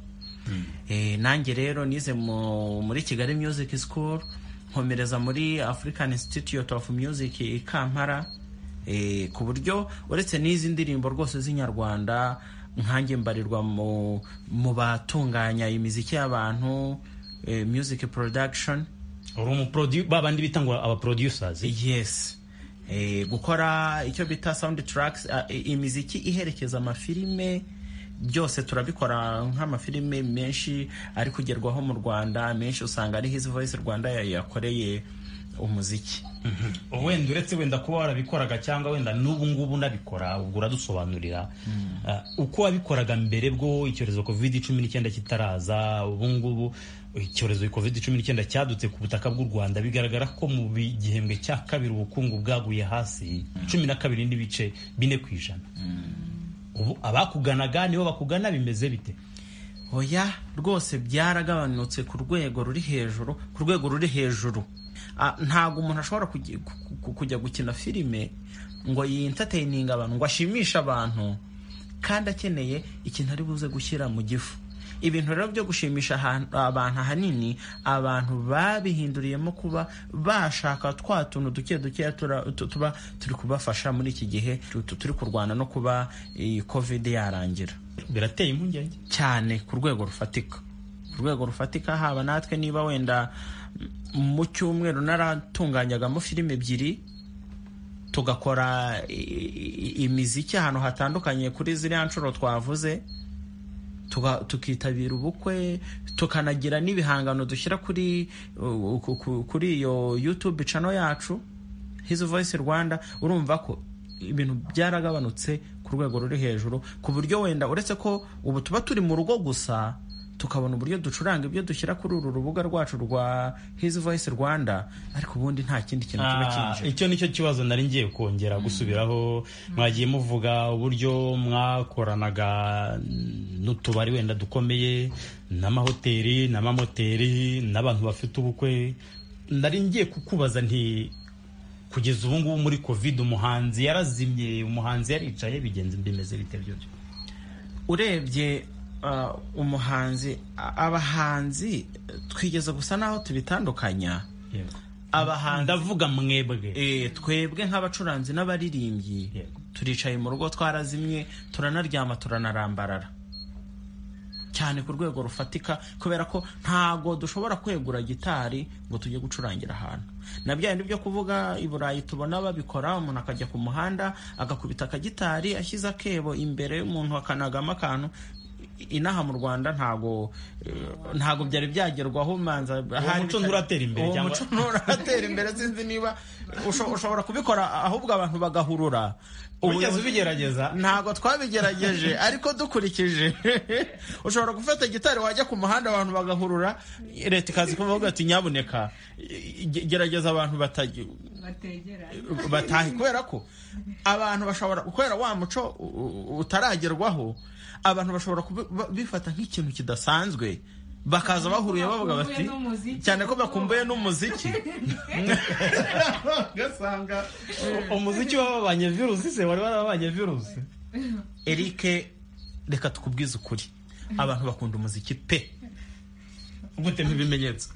Eh, nanjye rero nize mu- muri kigali music school nkomereza muri african institute of music i kampala Eh, ku buryo uretse n'izi ndirimbo rwose z'inyarwanda nkanjye mbarirwa mu mu batunganya imiziki y'abantu eh, music production uri umuprodu babandi bita ngo abaproducers yes Eh, gukora icyo bita sound tracks ah, i- imiziki iherekeza amafilime byose turabikora nk'amafilime menshi ari kugerwaho mu rwanda menshi usanga ari his voice rwanda yayakoreye umuziki wenda uretse wenda kuba warabikoraga cyangwa wenda n'ubu ngubu unabikora ubwo uradusobanurira Ah, uko wabikoraga mbere bwo icyorezo covid cumi n'icyenda kitaraza ubu ngubu icyorezo covid cumi n'icyenda cyadutse ku butaka bw'u rwanda bigaragara ko mu bi- gihembwe cya kabiri ubukungu bwaguye hasi cumi na kabiri n'ibice bine ku ijana ubu abakuganaga nibo bakugana bimeze bite oya rwose byaragabanutse ku rwego ruri hejuru ku rwego ruri hejuru Ah, ntabwo umuntu ashobora kujya- ku- ku- kujya gukina filime ngo yintatayininge abantu ngo ashimishe abantu kandi akeneye ikintu ari buze gushyira mu gifu ibintu rero byo gushimisha ahan- abantu ahanini abantu babihinduriyemo kuba bashaka twa tuntu duke duke tura- tu- tuba turi kubafasha muri iki gihe tu- tu- turi kurwana no kuba iyi covid yarangira birateye impungenge cyane ku rwego rufatika ku rwego rufatika haba natwe niba wenda mu cyumweru naratunganyagamo filime ebyiri tugakora i- i- imiziki ahantu hatandukanye kuri ziriya nshuro twavuze tuga- tukitabira ubukwe tukanagira n'ibihangano dushyira kuri uh, ku- ku- kuri iyo youtube channel yacu his voice rwanda urumva ko ibintu byaragabanutse ku rwego ruri hejuru ku buryo wenda uretse ko ubu tuba turi mu rugo gusa tukabona uburyo ducuranga ibyo dushyira kuri uru rubuga rwacu rwa his voice rwanda ariko ubundi nta kindi kintu kiba Ah, kinjira icyo nicyo kibazo nari ngiye kongera gusubiraho mwagiye muvuga uburyo mwakoranaga n'utubari wenda dukomeye n'amahoteli n'amamoteri n'abantu bafite ubukwe nari ngiye kukubaza nti kugeza ubu ngubu muri covid umuhanzi yarazimye umuhanzi yaricaye bigenze bimeze bite byose urebye uh, umuhanzi a- abahanzi twigeze gusa n'aho tubitandukanya abahanzi ndavuga mwebwe Eh, twebwe nk'abacuranzi n'abaririmbyi Yego. turicaye mu rugo twarazimye turanaryama turanarambarara cyane ku rwego rufatika kubera ko ntago dushobora kwegura gitari ngo tujye gucurangira ahantu na bya bindi byo kuvuga i burayi tubona babikora umuntu akajya ku muhanda agakubita akagitari ashyize akebo imbere umuntu akanagamo akantu I- inaha mu rwanda ntago eh, ntago byari byagerwaho manza ahari muco bitari- nturatera imbere uwo cyangwa- muco nturatera imbere sinzi niba usho- ushobora kubikora ahubwo abantu bagahurura wigeze Ubuyobozi- ubigerageza ntabwo twabigerageje ariko dukurikije ushobora gufata gitari wajya ku muhanda abantu bagahurura leta ikaza ikavuga ati nyabuneka ge- gerageza abantu batagira batahe kubera ko abantu bashobora kubera wa muco u- u- utaragerwaho abantu bashobora kubifata nk'ikintu kidasanzwe bakaza bahuriye bavuga bati n'umuziki. cyane ko bakumbuye n'umuziki ugasanga umuziki wababanye virusi se wari warabanye virusi Eric reka tukubwize ukuri abantu bakunda umuziki pe gutema ibimenyetso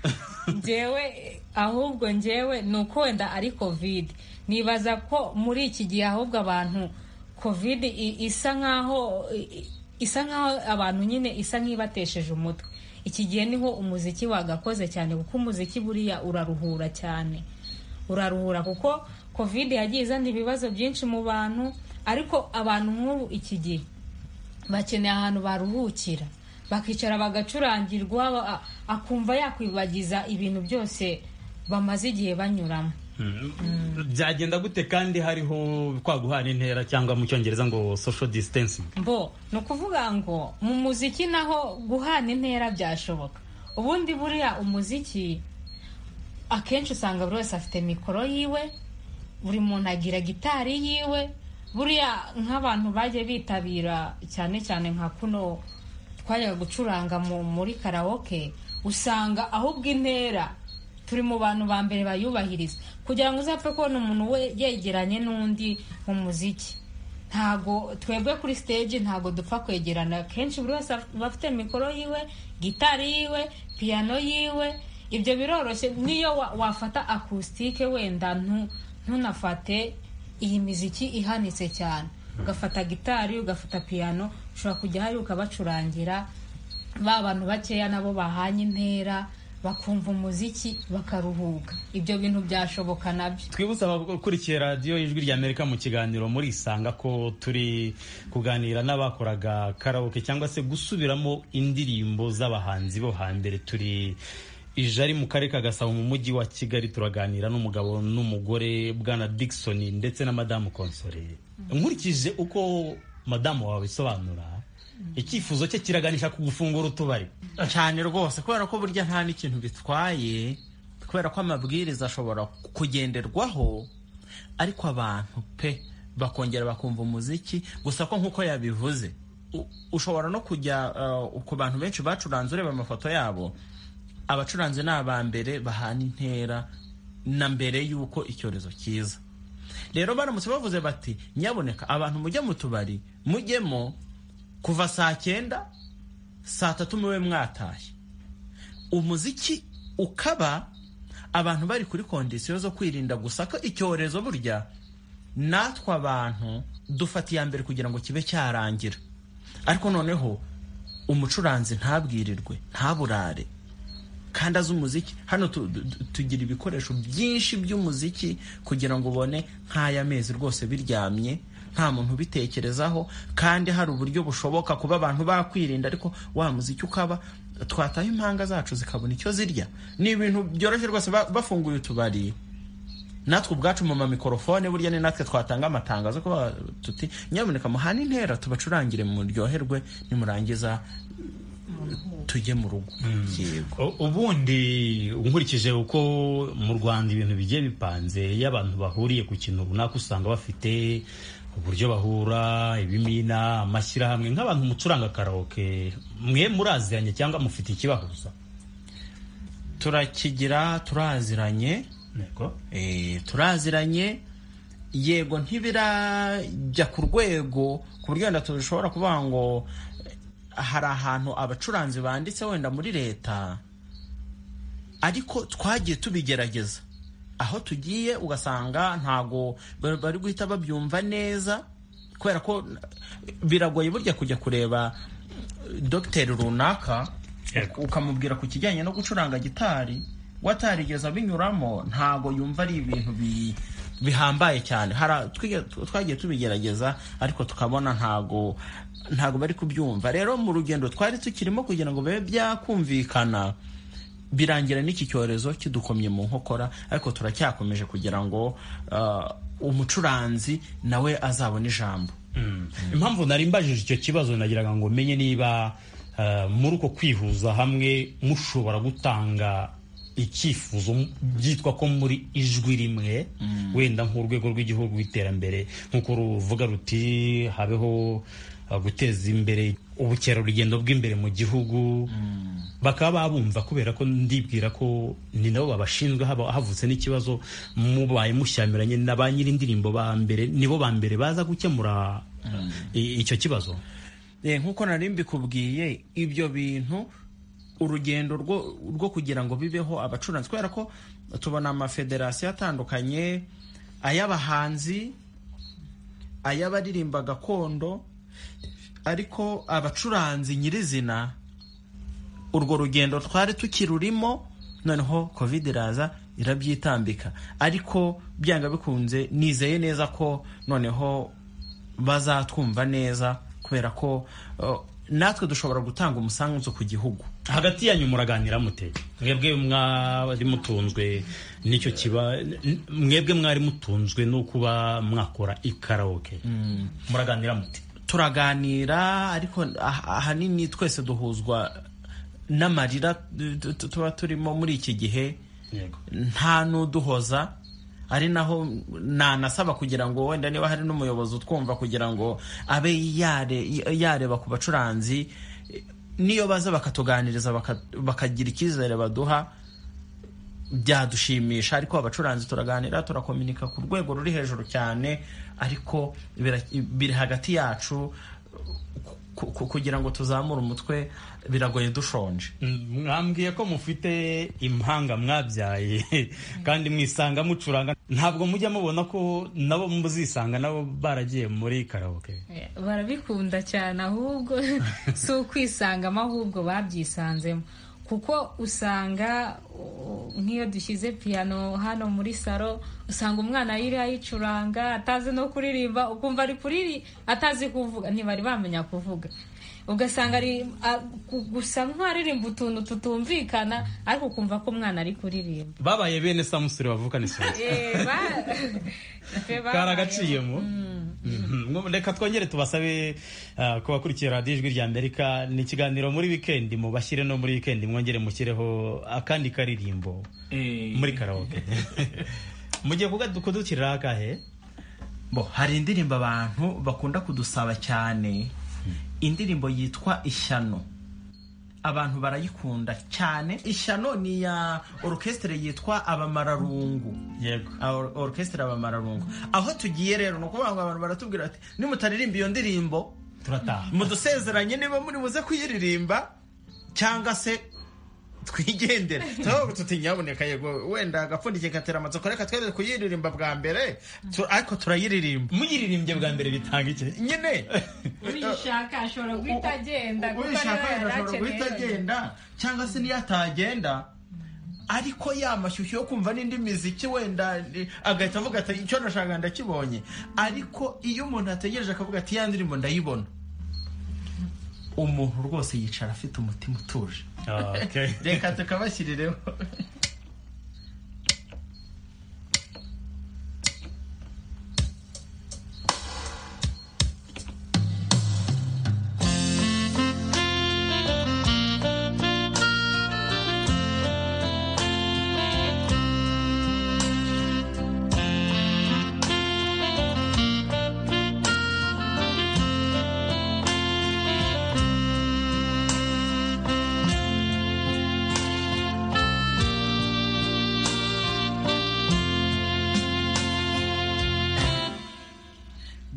njyewe eh, ahubwo njyewe ni uko wenda ari covid nibaza ko muri iki gihe ahubwo abantu covid i- isa nkaho i- i- isa nkaho abantu nyine isa nk'ibatesheje umutwe iki gihe niho umuziki wagakoze cyane kuko umuziki buriya uraruhura cyane uraruhura kuko covid yagiye izana ibibazo byinshi mu bantu ariko abantu nk'ubu iki gihe bakeneye ahantu baruhukira bakicara bagacurangirwa ba- akumva yakwibagiza ibintu byose bamaze igihe banyuramo byagenda gute kandi hariho kwaguhana intera cyangwa mu cyongereza ngo social distancing mbo ni ukuvuga ngo mu muziki naho guhana intera byashoboka ubundi buriya umuziki akenshi usanga buri wese afite mikoro yiwe buri muntu agira gitari yiwe buriya nk'abantu bajya bitabira cyane cyane nka kuno twajyaga gucuranga mu- muri karawoke usanga ahubwo intera turi mu bantu ba mbere bayubahiriza kugira ngo uzapfe kubona umuntu we yegeranye n'undi mu muziki ntago twebwe kuri stage ntago dupfa kwegerana kenshi buri wese af- aba afite mikoro yiwe gitari yiwe piyano yiwe ibyo biroroshye niyo wa- wafata akustike wenda ntu- ntunafate iyi miziki ihanitse cyane ugafata gitari ugafata piyano ushobora kujya hari ukabacurangira ba bantu bakeya nabo bahanye intera bakumva umuziki bakaruhuka ibyo bintu byashoboka nabyo twibutse abakurikira radiyo ijwi ry'amerika mu kiganiro muri isanga ko turi kuganira n'abakoraga karaoke cyangwa se gusubiramo indirimbo z'abahanzi bo hambere turi ijari mu karere ka gasabo mu mujyi wa kigali turaganira n'umugabo n'umugore bwana dickson ndetse na madamu konsore nkurikije uko madamu wawe abisobanura icyifuzo cye kiraganisha ku gufungura utubari cyane rwose kubera ko burya nta n'ikintu bitwaye kubera ko amabwiriza ashobora kugenderwaho ariko abantu pe bakongera bakumva umuziki gusa ko nk'uko yabivuze u- ushobora no kujya uh, ku bantu benshi bacuranze ureba amafoto yabo abacuranzi ni aba mbere bahana intera na mbere y'uko icyorezo kiza rero baramutse bavuze bati nyaboneka abantu mujye mu tubari mujyemo kuva saa cyenda saa tatu mube mwataye umuziki ukaba abantu bari kuri kondisiyo zo kwirinda gusa ko icyorezo burya natwe abantu dufata iya mbere kugira ngo kibe cyarangira ariko noneho umucuranzi ntabwirirwe ntaburare kandi azi umuziki hano tu- tu- tu- tugira ibikoresho byinshi by'umuziki kugira ngo ubone nk'aya mezi rwose biryamye nta muntu ubitekerezaho kandi hari uburyo bushoboka kuba abantu bakwirinda ariko wa muziki ukaba twataha impanga zacu zikabona icyo zirya ni ibintu byoroshye rwose ba- bafunguye utubari natwe ubwacu mu mamikorofone burya ni natwe twatanga amatangazo kuba tuti nyaboneka muhane intera tubacurangire muryoherwe nimurangiza tujye mu rugo yego U- ubundi nkurikije uko mu rwanda ibintu bigiye bipanze iyo abantu bahuriye ku kintu runaka usanga bafite uburyo bahura ibimina amashyirahamwe nk'abantu mucuranga karaoke mwe muraziranye cyangwa mufite ikibahuza turakigira turaziranye Yego. Eh, turaziranye yego ntibirajya ku rwego ku buryo wenda dushobora kuvuga ngo eh, hari ahantu abacuranzi banditse wenda muri leta ariko twagiye tubigerageza aho tugiye ugasanga ntago ba- bari guhita babyumva neza kubera ko biragoye burya kujya kureba eh, dogiteri runaka Yego. ukamubwira ku kijyanye no gucuranga gitari we atarigeze abinyuramo ntago yumva ari ibintu bi- bihambaye cyane Hari- twige- twagiye tubigerageza ariko tukabona ntago ntago bari kubyumva rero mu rugendo twari tukirimo kugira ngo bibe byakumvikana birangira n'iki cyorezo kidukomye mu nkokora ariko turacyakomeje kugira ngo ah, umucuranzi nawe azabone ijambo impamvu nari mbajije icyo kibazo nagiraga ngo menye niba eh, muri uko kwihuza hamwe mushobora gutanga icyifuzo mu- byitwa ko muri ijwi rimwe wenda nk'urwego rw'igihugu rw'iterambere nk'uko ruvuga ruti habeho eh, guteza imbere ubukerarugendo bw'imbere mu gihugu bakaba babumva kubera ko ndibwira ko ni nabo babashinzwe haba havutse n'ikibazo mubaye mushyamiranye na ba nyir'indirimbo ba mbere nibo ba mbere baza gukemura i- icyo kibazo Eh, nk'uko nari mbikubwiye ibyo bintu urugendo rwo rwo kugira ngo bibeho abacuranzi kubera ko tubona amafederasiyo atandukanye ay'abahanzi ay'abaririmba gakondo ariko abacuranzi nyirizina urwo rugendo twari tukirurimo noneho covid iraza irabyitambika ariko byanga bikunze nizeye neza ko noneho bazatwumva neza kubera ko uh, natwe dushobora gutanga umusanzu ku gihugu hagati yanyu muraganira mute mwebwe mwari mutunzwe n'icyo kiba n- mwebwe mwari mutunzwe no kuba mwakora ikaraoke muraganira mute turaganira ariko ah- ahanini twese duhuzwa n'amarira tu- tu- tu- tuba turimo muri iki gihe yego nta n'uduhoza ari naho nanasaba kugira ngo wenda niba hari n'umuyobozi utwumva kugira ngo abe yare- yareba ku bacuranzi eh, niyo baza bakatuganiriza baka- bakagira icyizere baduha byadushimisha ariko abacuranzi turaganira turakominika ku rwego ruri hejuru cyane ariko bira- biri hagati yacu ku- ku- kugira ngo tuzamure umutwe biragoye dushonje mwambwiye ko mufite impanga mwabyaye kandi mwisanga mucuranga ntabwo mujya mubona ko nabo muzisanga nabo baragiye muri karaoke Eh, barabikunda cyane ahubwo si ukwisangamo ahubwo babyisanzemo kuko usanga uh, nk'iyo dushyize piyano hano muri salo usanga umwana ayiri ayicuranga atazi no kuririmba ukumva ari kuriri atazi kuvuga ntibari bamenya kuvuga ugasanga ari a- gu- gusa nk'aririmba utuntu tutumvikana ariko ukumva ko umwana ari kuririmba babaye bene samusure bavukana isuri Eh, ba- Pe babayeho. karagaciyemo Mhm. reka twongere tubasabe uh, ku bakurikiye radiyo ijwi rya amerika ni ikiganiro muri wikendi mubashyire no muri wikendi mwongere mushyireho akandi karirimbo muri karaoke mugiye kudukirira akahe bo hari indirimbo abantu bakunda kudusaba cyane indirimbo yitwa ishyano abantu barayikunda cyane ishyano ni iya orukesitire yitwa abamararungu yego Or- orukesitire abamararungu aho tugiye rero ni ukuvuga ngo abantu baratubwira bati nimutaririmba iyo ndirimbo turataha mudusezeranye niba muri buze kuyiririmba cyangwa se twigendera turavuga tuti nyaboneka yego wenda agapfundikiye gatera amatsiko reka twere kuyiririmba bwa mbere tu- ariko turayiririmba muyiririmbye bwa mbere bitanga iki nyine uyishaka ashobora guhita agenda kuko uyishaka niba wenda ashobora yarakeneye guhita agenda cyangwa se niyo atagenda ariko ya mashyushyu yo kumva n'indi miziki wenda eh, agahita avuga ati icyo nashakaga ndakibonye ariko iyo umuntu ategereje akavuga ati ya ndirimbo ndayibona umuntu rwose yicara afite umutima utuje Okay. reka tukabashyirireho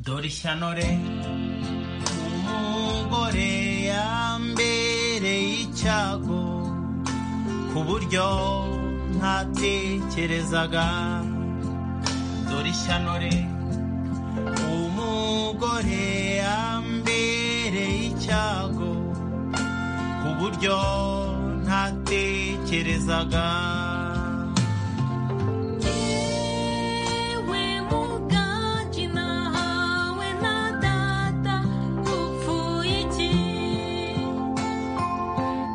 dore ishyano re umugore yambereye icyago ku buryo ntatekerezaga dore ishyano re umugore yambereye icyago ku buryo ntatekerezaga Iwe muganji nahawe na data upfuye iki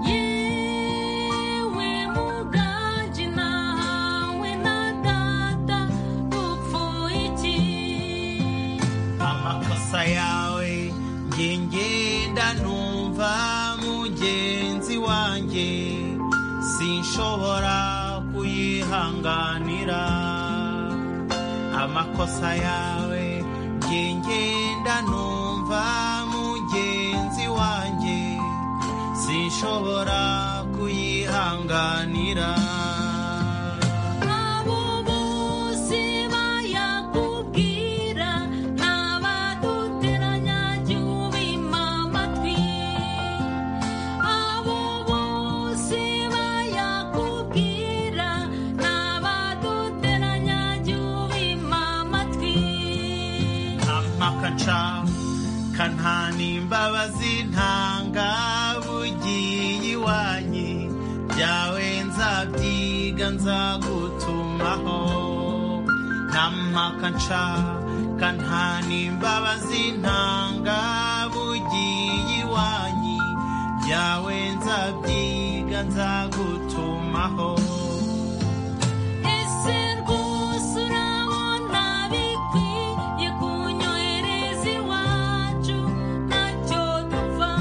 Yewe muganji nahawe na data upfuye iki amakosa yawe nge ngenda numva mugenzi wanjye sinshobora kuyihanganira amakosa yawe nge ngenda numva mugenzi wanjye sinshobora kuyihanganira Abo bose bayakubwira n'abaduteranya jy'ubima amatwi Abo bose bayakubwira n'abaduteranya jy'ubima amatwi ampaka nca kantana imbabazi ntanga bugiye iwanyu byawe nzabyiga nzagutumaho ntampaka nca kantana imbabazi ntanga bugiye iwanyu byawe nzabyiga nzagutumaho Ese rwose urabona bikwiye kunyohereza iwacu ntacyo dupfa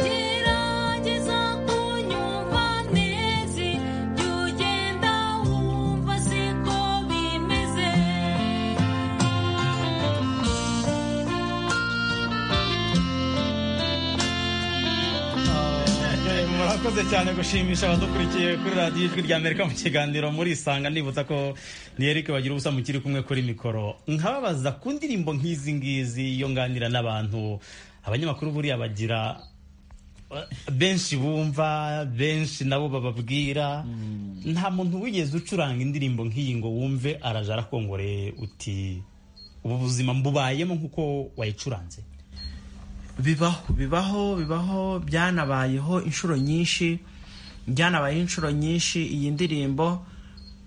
gerageza kunyumva neza jya ugenda wumva siko bimeze murakoze cyane gushimisha abadukurikiye kuri radiyo ijwi rya amerika mu kiganiro muri isanga nibutsa ko ni eric bagira ubusa mukiri kumwe kuri mikoro nkababaza ku ndirimbo nk'izi ngizi iyo nganira n'abantu abanyamakuru buriya bagira benshi bumva benshi nabo bababwira nta muntu wigeze ucuranga indirimbo nk'iyi ngo wumve araja arakongoreye uti ubu buzima mbubayemo nk'uko wayicuranze bibaho bibaho bibaho byanabayeho inshuro nyinshi byanabayeho inshuro nyinshi iyi ndirimbo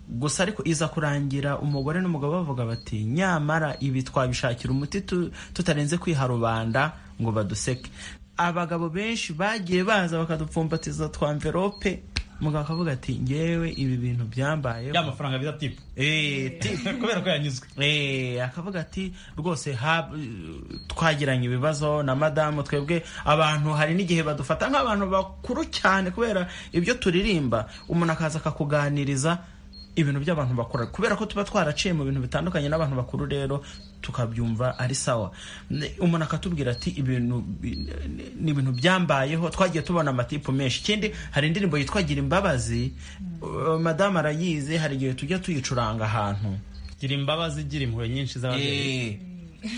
gusa ariko iza kurangira umugore n'umugabo bavuga bati nyamara ibi twabishakira umuti tu- tutarenze kwiha rubanda ngo baduseke abagabo benshi bagiye baza bakadupfumbatiza twa mverope umugabo akavuga ati ngewe ibi bintu byambayeho ya mafaranga bita tipu Eh, ti- kubera ko yanyuzwe Eh, akavuga ati rwose ha- twagiranye ibibazo na madamu twebwe abantu hari n'igihe badufata nk'abantu bakuru cyane kubera ibyo turirimba umuntu akaza akakuganiriza ibintu by'abantu bakuru kubera ko tuba twaraciye mu bintu bitandukanye n'abantu bakuru rero tukabyumva ari sawa Ne- umuntu akatubwira ati ibintu bi- ni- ni ibintu byambayeho twagiye tubona amatipu menshi ikindi hari indirimbo yitwa gira imbabazi Uh, madamu arayizi hari igihe tujya tuyicuranga ahantu gira imbabazi gira impuhwe nyinshi z'ababyeyi Eh,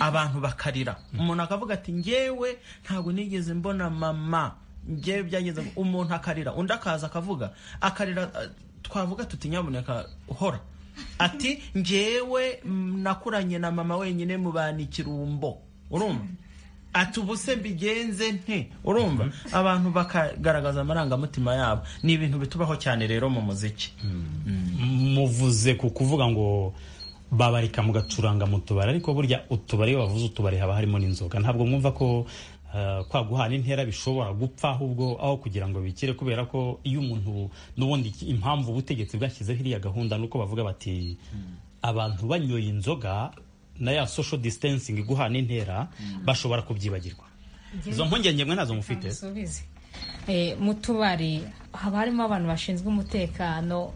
abantu bakarira umuntu akavuga ati ngewe ntabwo nigeze mbona mama ngewe byageze ngo-" umuntu akarira undi akaza akavuga akarira eh, twavuga tuti nyabuneka hora ati ngewe mm, nakuranye na mama wenyine mu banikirumbo urumva ati ubu se mbigenze nte urumva abantu bakagaragaza amarangamutima yabo ni ibintu bitubaho cyane rero mu muziki muvuze ku kuvuga ngo babarika mugacuranga mu tubari ariko burya utubari iyo bavuze utubari haba harimo n'inzoga ntabwo mwumva ko eh, kwa guhana intera bishobora gupfa ahubwo aho kugira ngo bikire kubera ko iyo umuntu n'ubundi impamvu ubutegetsi bwashyizeho iriya gahunda nuko bavuga bati abantu banyoye inzoga na ya social distancing guhana intera bashobora kubyibagirwa izo mpungenge mwe nazo mufite Nsubize. Eh, mu tubari haba harimo abantu bashinzwe umutekano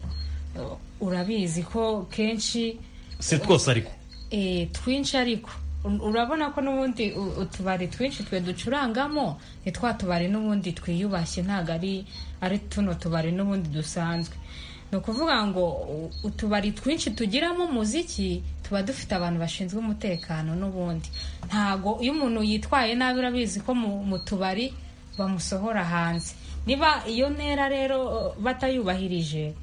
eh, urabizi ko kenshi si twose ariko eh, twinshi ariko u- urabona ko n'ubundi u- utubari twinshi twe ducurangamo ni twa tubari n'ubundi twiyubashye ntabwo ari ari tuno tubari n'ubundi dusanzwe ni ukuvuga ngo u- utubari twinshi tugiramo umuziki tuba dufite abantu bashinzwe umutekano n'ubundi ntabwo iyo umuntu yitwaye nabi urabizi ko mu- mu tubari bamusohora hanze niba iyo ntera rero eh, batayubahirije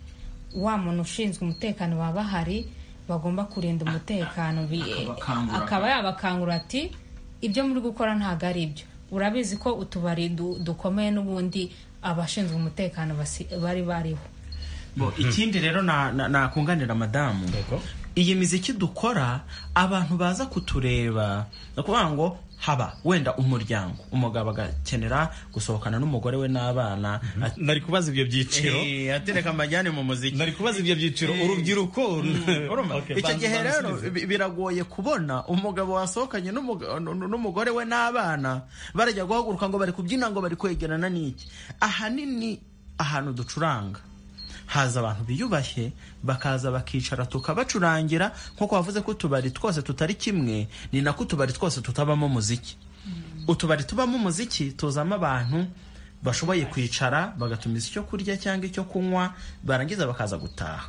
wa muntu ushinzwe umutekano baba bahari bagomba kurinda umutekano bi- Akabakangura. akaba yabakangura ati ibyo muri gukora ntabwo ari ibyo urabizi ko utubari du- dukomeye n'ubundi abashinzwe umutekano basi- bari bariho Bo, ikindi rero na- na- nakunganira madamu iyi miziki dukora abantu baza kutureba ni ukuvuga ngo haba wenda umuryango umugabo agakenera gusohokana n'umugore we n'abana ati- nari kubaza ibyo byiciro Eh, atereka amajyane mu muziki nari kubaza ibyo byiciro Eh, urubyiruko Urumva? Okay, icyo banza- gihe rero bansubize. bi- biragoye kubona umugabo wasohokanye n'umuga- n- n- n'umugore we n'abana barajya guhaguruka ngo bari kubyina ngo bari kwegerana n'iki ahanini ahantu ducuranga haza abantu biyubashye bakaza bakicara tukabacurangira nk'uko wavuze ko utubari twose tutari kimwe ni nako utubari twose tutabamo umuziki utubari tubamo umuziki tuzamo abantu bashoboye kwicara bagatumiza icyo kurya cyangwa icyo kunywa barangiza bakaza gutaha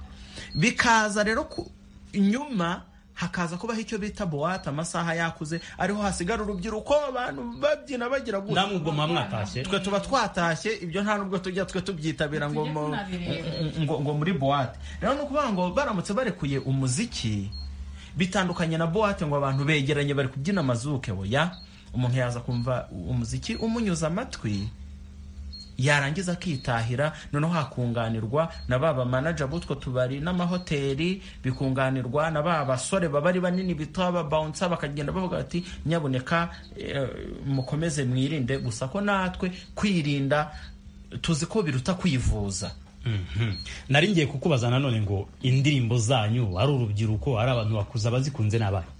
bikaza rero ku- nyuma hakaza kubaho icyo bita buwate amasaha yakuze ariho hasigara urubyiruko abantu babyina bagira gutya namwe ubwo muba mwatashye twe tuba twatashye ibyo nta nubwo tujya twe tubyitabira ngo Tujya mu- tunabireba. ngo ngo muri buwate rero ni ukuvuga ngo baramutse barekuye umuziki bitandukanye na buwate ngo abantu begeranye bari kubyina amazuke oya umuntu yaza kumva umuziki umunyuze amatwi yarangiza akitahira noneho hakunganirwa na ba bamanaja b'utwo tubari n'amahoteli bikunganirwa na ba basore baba ari banini bita babawunsa bakagenda bavuga bati nyaboneka eh, mukomeze mwirinde gusa ko natwe kwirinda tuzi ko biruta kwivuza Mhm. nari ngiye kukubaza nanone ngo indirimbo zanyu ari urubyiruko ari abantu bakuze abazikunze n'abahe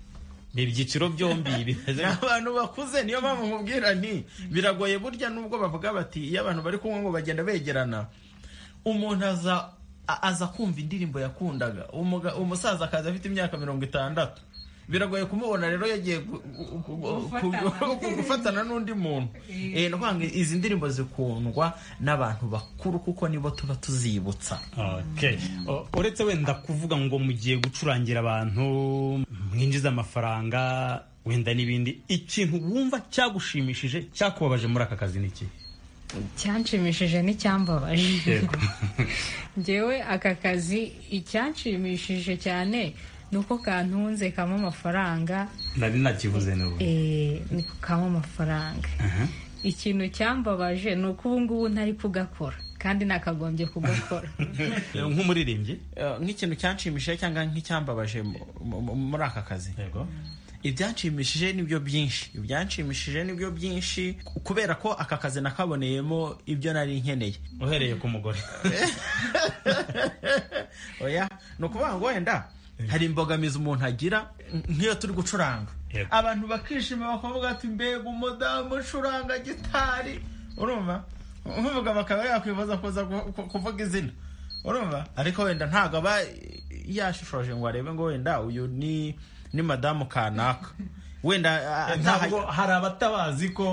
ni ibyiciro byombi bimeze ni abantu bakuze niyo mpamvu nkubwira nti biragoye burya nubwo bavuga bati iyo abantu bari kumwe ngo bagenda begerana umuntu aza a- aza kumva indirimbo yakundaga Umuga- umusaza akaza afite imyaka mirongo itandatu biragoye kumubona rero yagiye gu- gu- gu- gu- gu- gufatana n'undi muntu Eh, ni ukuvuga ngo izi ndirimbo zikundwa n'abantu bakuru kuko nibo tuba tuzibutsa Okay. O- uretse wenda kuvuga ngo mugiye gucurangira abantu mwinjiza amafaranga wenda n'ibindi ikintu wumva cyagushimishije cyakubabaje muri aka kazi ni iki icyanshimishije n'icyambabaje ngewe aka kazi icyanshimishije cyane ni uko kantunze kamo amafaranga nari nakivuze n'ubu eh, ni kukamo amafaranga ikintu cyambabaje ni uko ubu ngubu ntari kugakora kandi nakagombye kugakora Eh, nk'umuririmbyi Eh, nk'ikintu cyanshimishije cyangwa nk'icyambabaje mu- mu- muri aka kazi yego ibyanshimishije nibyo byinshi ibyanshimishije nibyo byinshi kubera ko aka kazi nakaboneyemo ibyo nari nkeneye uhereye ku mugore oya ni ukuvuga ngo wenda hari imbogamizi umuntu agira nk'iyo turi gucuranga Yego. abantu bakishima bakavuga ati mbega umudamu ucuranga gitari urumva nk'umugabo akaba yakwifuza kuza ku- ku- kuvuga izina urumva ariko wenda ntabwo aba yashishoje ngo arebe ngo wenda uyu ni ni madamu kanaka wenda ah, ntaha- ntabwo hari abatabazi ko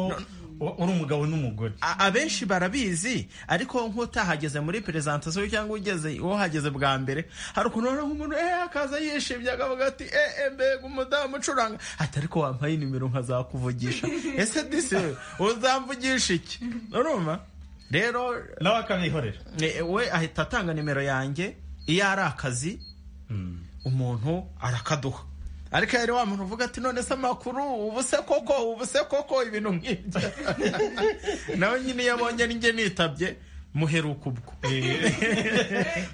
uri umugabo n'umugore A- abenshi barabizi ariko nk'utahageze muri perezantasiyo cyangwa ugeze uhageze bwa mbere hari ukuntu ubona nk'umuntu eh akaza yishimye akavuga ati eh eh, mbega umudamu ucuranga ati ariko wampaye nimero nkazakuvugisha ese disi we uzamvugisha iki urumva rero nawe akabihorera eh, we ahita atanga nimero yanjye iyo ari akazi umuntu arakaduha ariko yari wa muntu uvuga ati none se amakuru ubu se koko ubu se koko ibintu nk'ibyo nawe nyine iyo abonye ari njye nitabye muheruka ubwo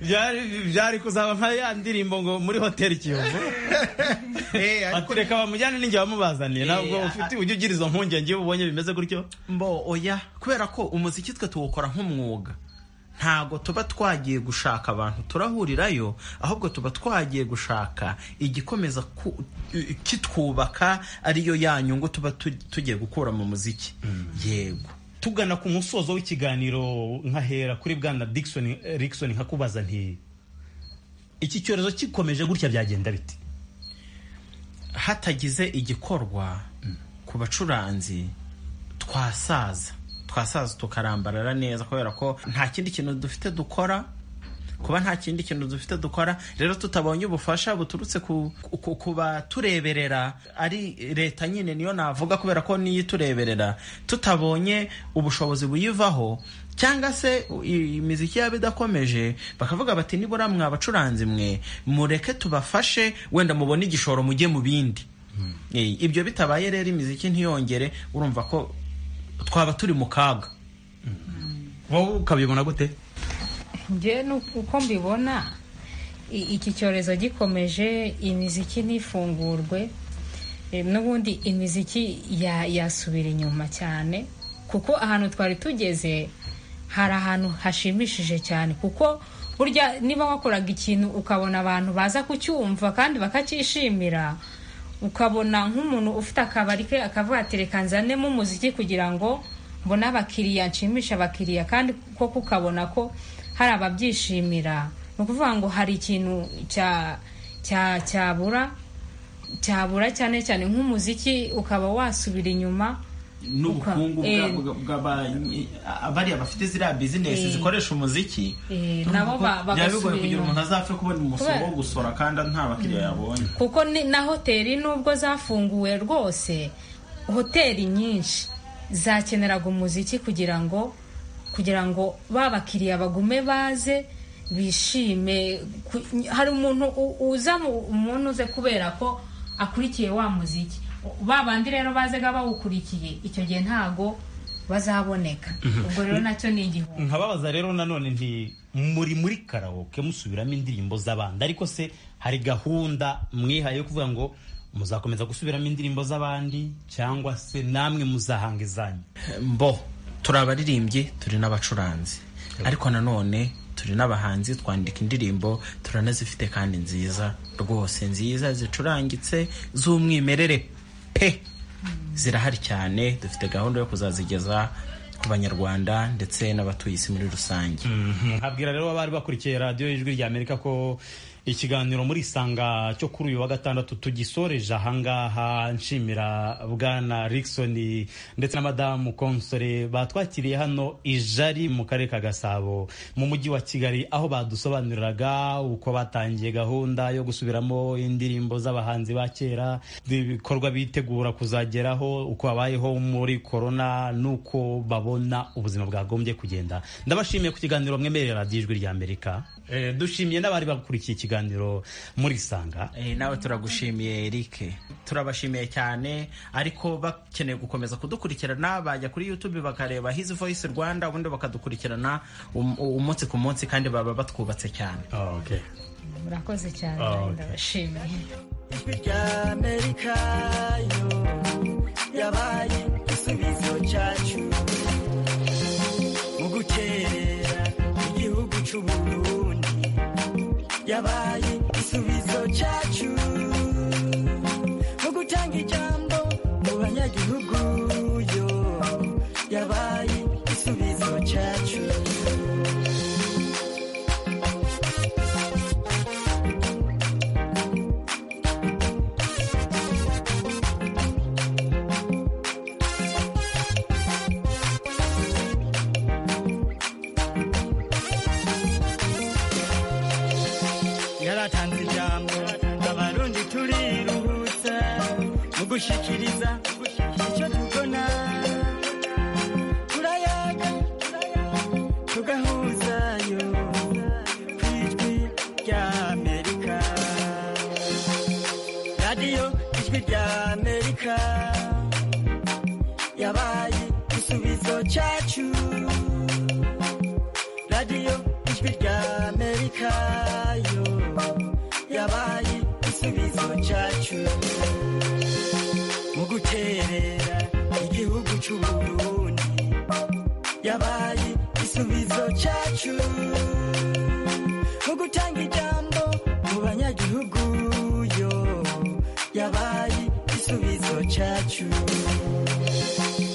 byari byari kuzaba nka ya ndirimbo ngo muri hoteli kiyovu Eh, ariko ati reka bamujyane ninjye bamubazaniye ntabwo Eh, ufite ujya ugira izo mpungenge iyo ubonye bimeze gutyo mbo oya kubera ko umuziki twe tuwukora nk'umwuga ntago tuba twagiye gushaka abantu turahurirayo ahubwo tuba twagiye gushaka igikomeza ku- i- kitwubaka ariyo ya nyungu tuba tu- tugiye gukura mu muziki yego tugana ku musozo w'ikiganiro nkahera kuri bwana Dickson Rickson nkakubaza nti iki cyorezo gikomeje gutya byagenda biti hatagize igikorwa ku bacuranzi twasaza twasaza tukarambarara neza kubera ko nta kindi kintu dufite dukora kuba nta kindi kintu dufite dukora rero tutabonye ubufasha buturutse ku, ku, ku batureberera ari leta nyine niyo navuga kubera ko niyo itureberera tutabonye ubushobozi buyivaho cyangwa se i- imiziki yaba idakomeje bakavuga bati nibura mwa bacuranzi mwe mureke tubafashe wenda mubone igishoro mujye mu bindi Eh, ibyo bitabaye rero imiziki ntiyongere urumva ko twaba turi mu kaga wowe ukabibona gute njye ni uko- uko mbibona i- iki cyorezo gikomeje imiziki ntifungurwe Eh, n'ubundi imiziki ya- yasubira inyuma cyane kuko ahantu twari tugeze hari ahantu hashimishije cyane kuko burya niba wakoraga ikintu ukabona abantu baza kucyumva kandi bakacyishimira ukabona nk'umuntu ufite akabari ke akavuga ati reka nzanemo umuziki kugira ngo mbone abakiriya nshimisha abakiriya kandi koko ukabona ko hari ababyishimira ni ukuvuga ngo hari ikintu cya cya cyabura cyabura cyane cyane nk'umuziki ukaba wasubira inyuma n'ubukungu Uka- eh. bw'abariya bafite ziriya bizinesi Eh. zikoresha umuziki eh, nabo ba- byaba bigoye bagasubira kugira inyuma umuntu azapfe kubona umusoro Kubera- wo gusora kandi nta bakiriya yabonye kuko ni- na hoteli nubwo zafunguwe rwose hoteli nyinshi zakeneraga umuziki kugira ngo kugira ngo ba bakiriya bagume baze bishime ku- hari umuntu u- uza mu- umuntu uze kubera ko akurikiye wa muziki ba bandi rero bazaga bawukurikiye icyo gihe ntago bazaboneka ubwo rero nacyo ni igihombo nkababaza rero nanone nti muri muri karawoke musubiramo indirimbo z'abandi ariko se hari gahunda mwihaye yo kuvuga ngo muzakomeza gusubiramo indirimbo z'abandi cyangwa se namwe muzahanga izanyu mbo turi abaririmbyi turi n'abacuranzi ariko nanone turi n'abahanzi twandika indirimbo turanazifite kandi nziza rwose nziza zicurangitse z'umwimerere pe zirahari cyane dufite gahunda yo kuzazigeza ku banyarwanda ndetse n'abatuye isi muri rusange nkabwira rero abari bakurikiye radiyo y'ijwi rya amerika ko ikiganiro muri isanga cyo kuri uyu wa gatandatu tugisoreje ahangaha nshimira bwana Rickson ndetse na madamu konsore batwakiriye hano ijari mu karere ka gasabo mu mujyi wa kigali aho badusobanuriraga uko batangiye gahunda yo gusubiramo indirimbo z'abahanzi ba kera ibikorwa bitegura kuzageraho uko babayeho muri korona n'uko babona ubuzima bwagombye kugenda ndabashimiye ku kiganiro mwemerera radiyo ijwi rya amerika Eh, dushimiye n'abari bakurikiye ikiganiro muri sanga Eh, nawe turagushimiye erike turabashimiye cyane ariko bakeneye gukomeza kudukurikirana bajya kuri youtube bakareba his voice rwanda ubundi bakadukurikirana um- umunsi ku munsi kandi baba batwubatse cyane okay. murakoze cyane Ah, okay. ndabashimiye yabaye igisubizo cyacu mu gukerera igihugu cy'u Burundi yabaye igisubizo cyacu mu gutanga ijambo mu banyagihugu yo yabaye igisubizo cyacu yaratanze ijambo abarundi turiruhutsa mu gushikiriza icyo tubona turayaga tugahuzayo ku ijwi rya amerika radiyo ingaruka yabaye igisubizo cyacu radiyo ijwi rya amerika yo yabaye igisubizo cyacu mu guterera igihugu cy'uburundi yabaye igisubizo cyacu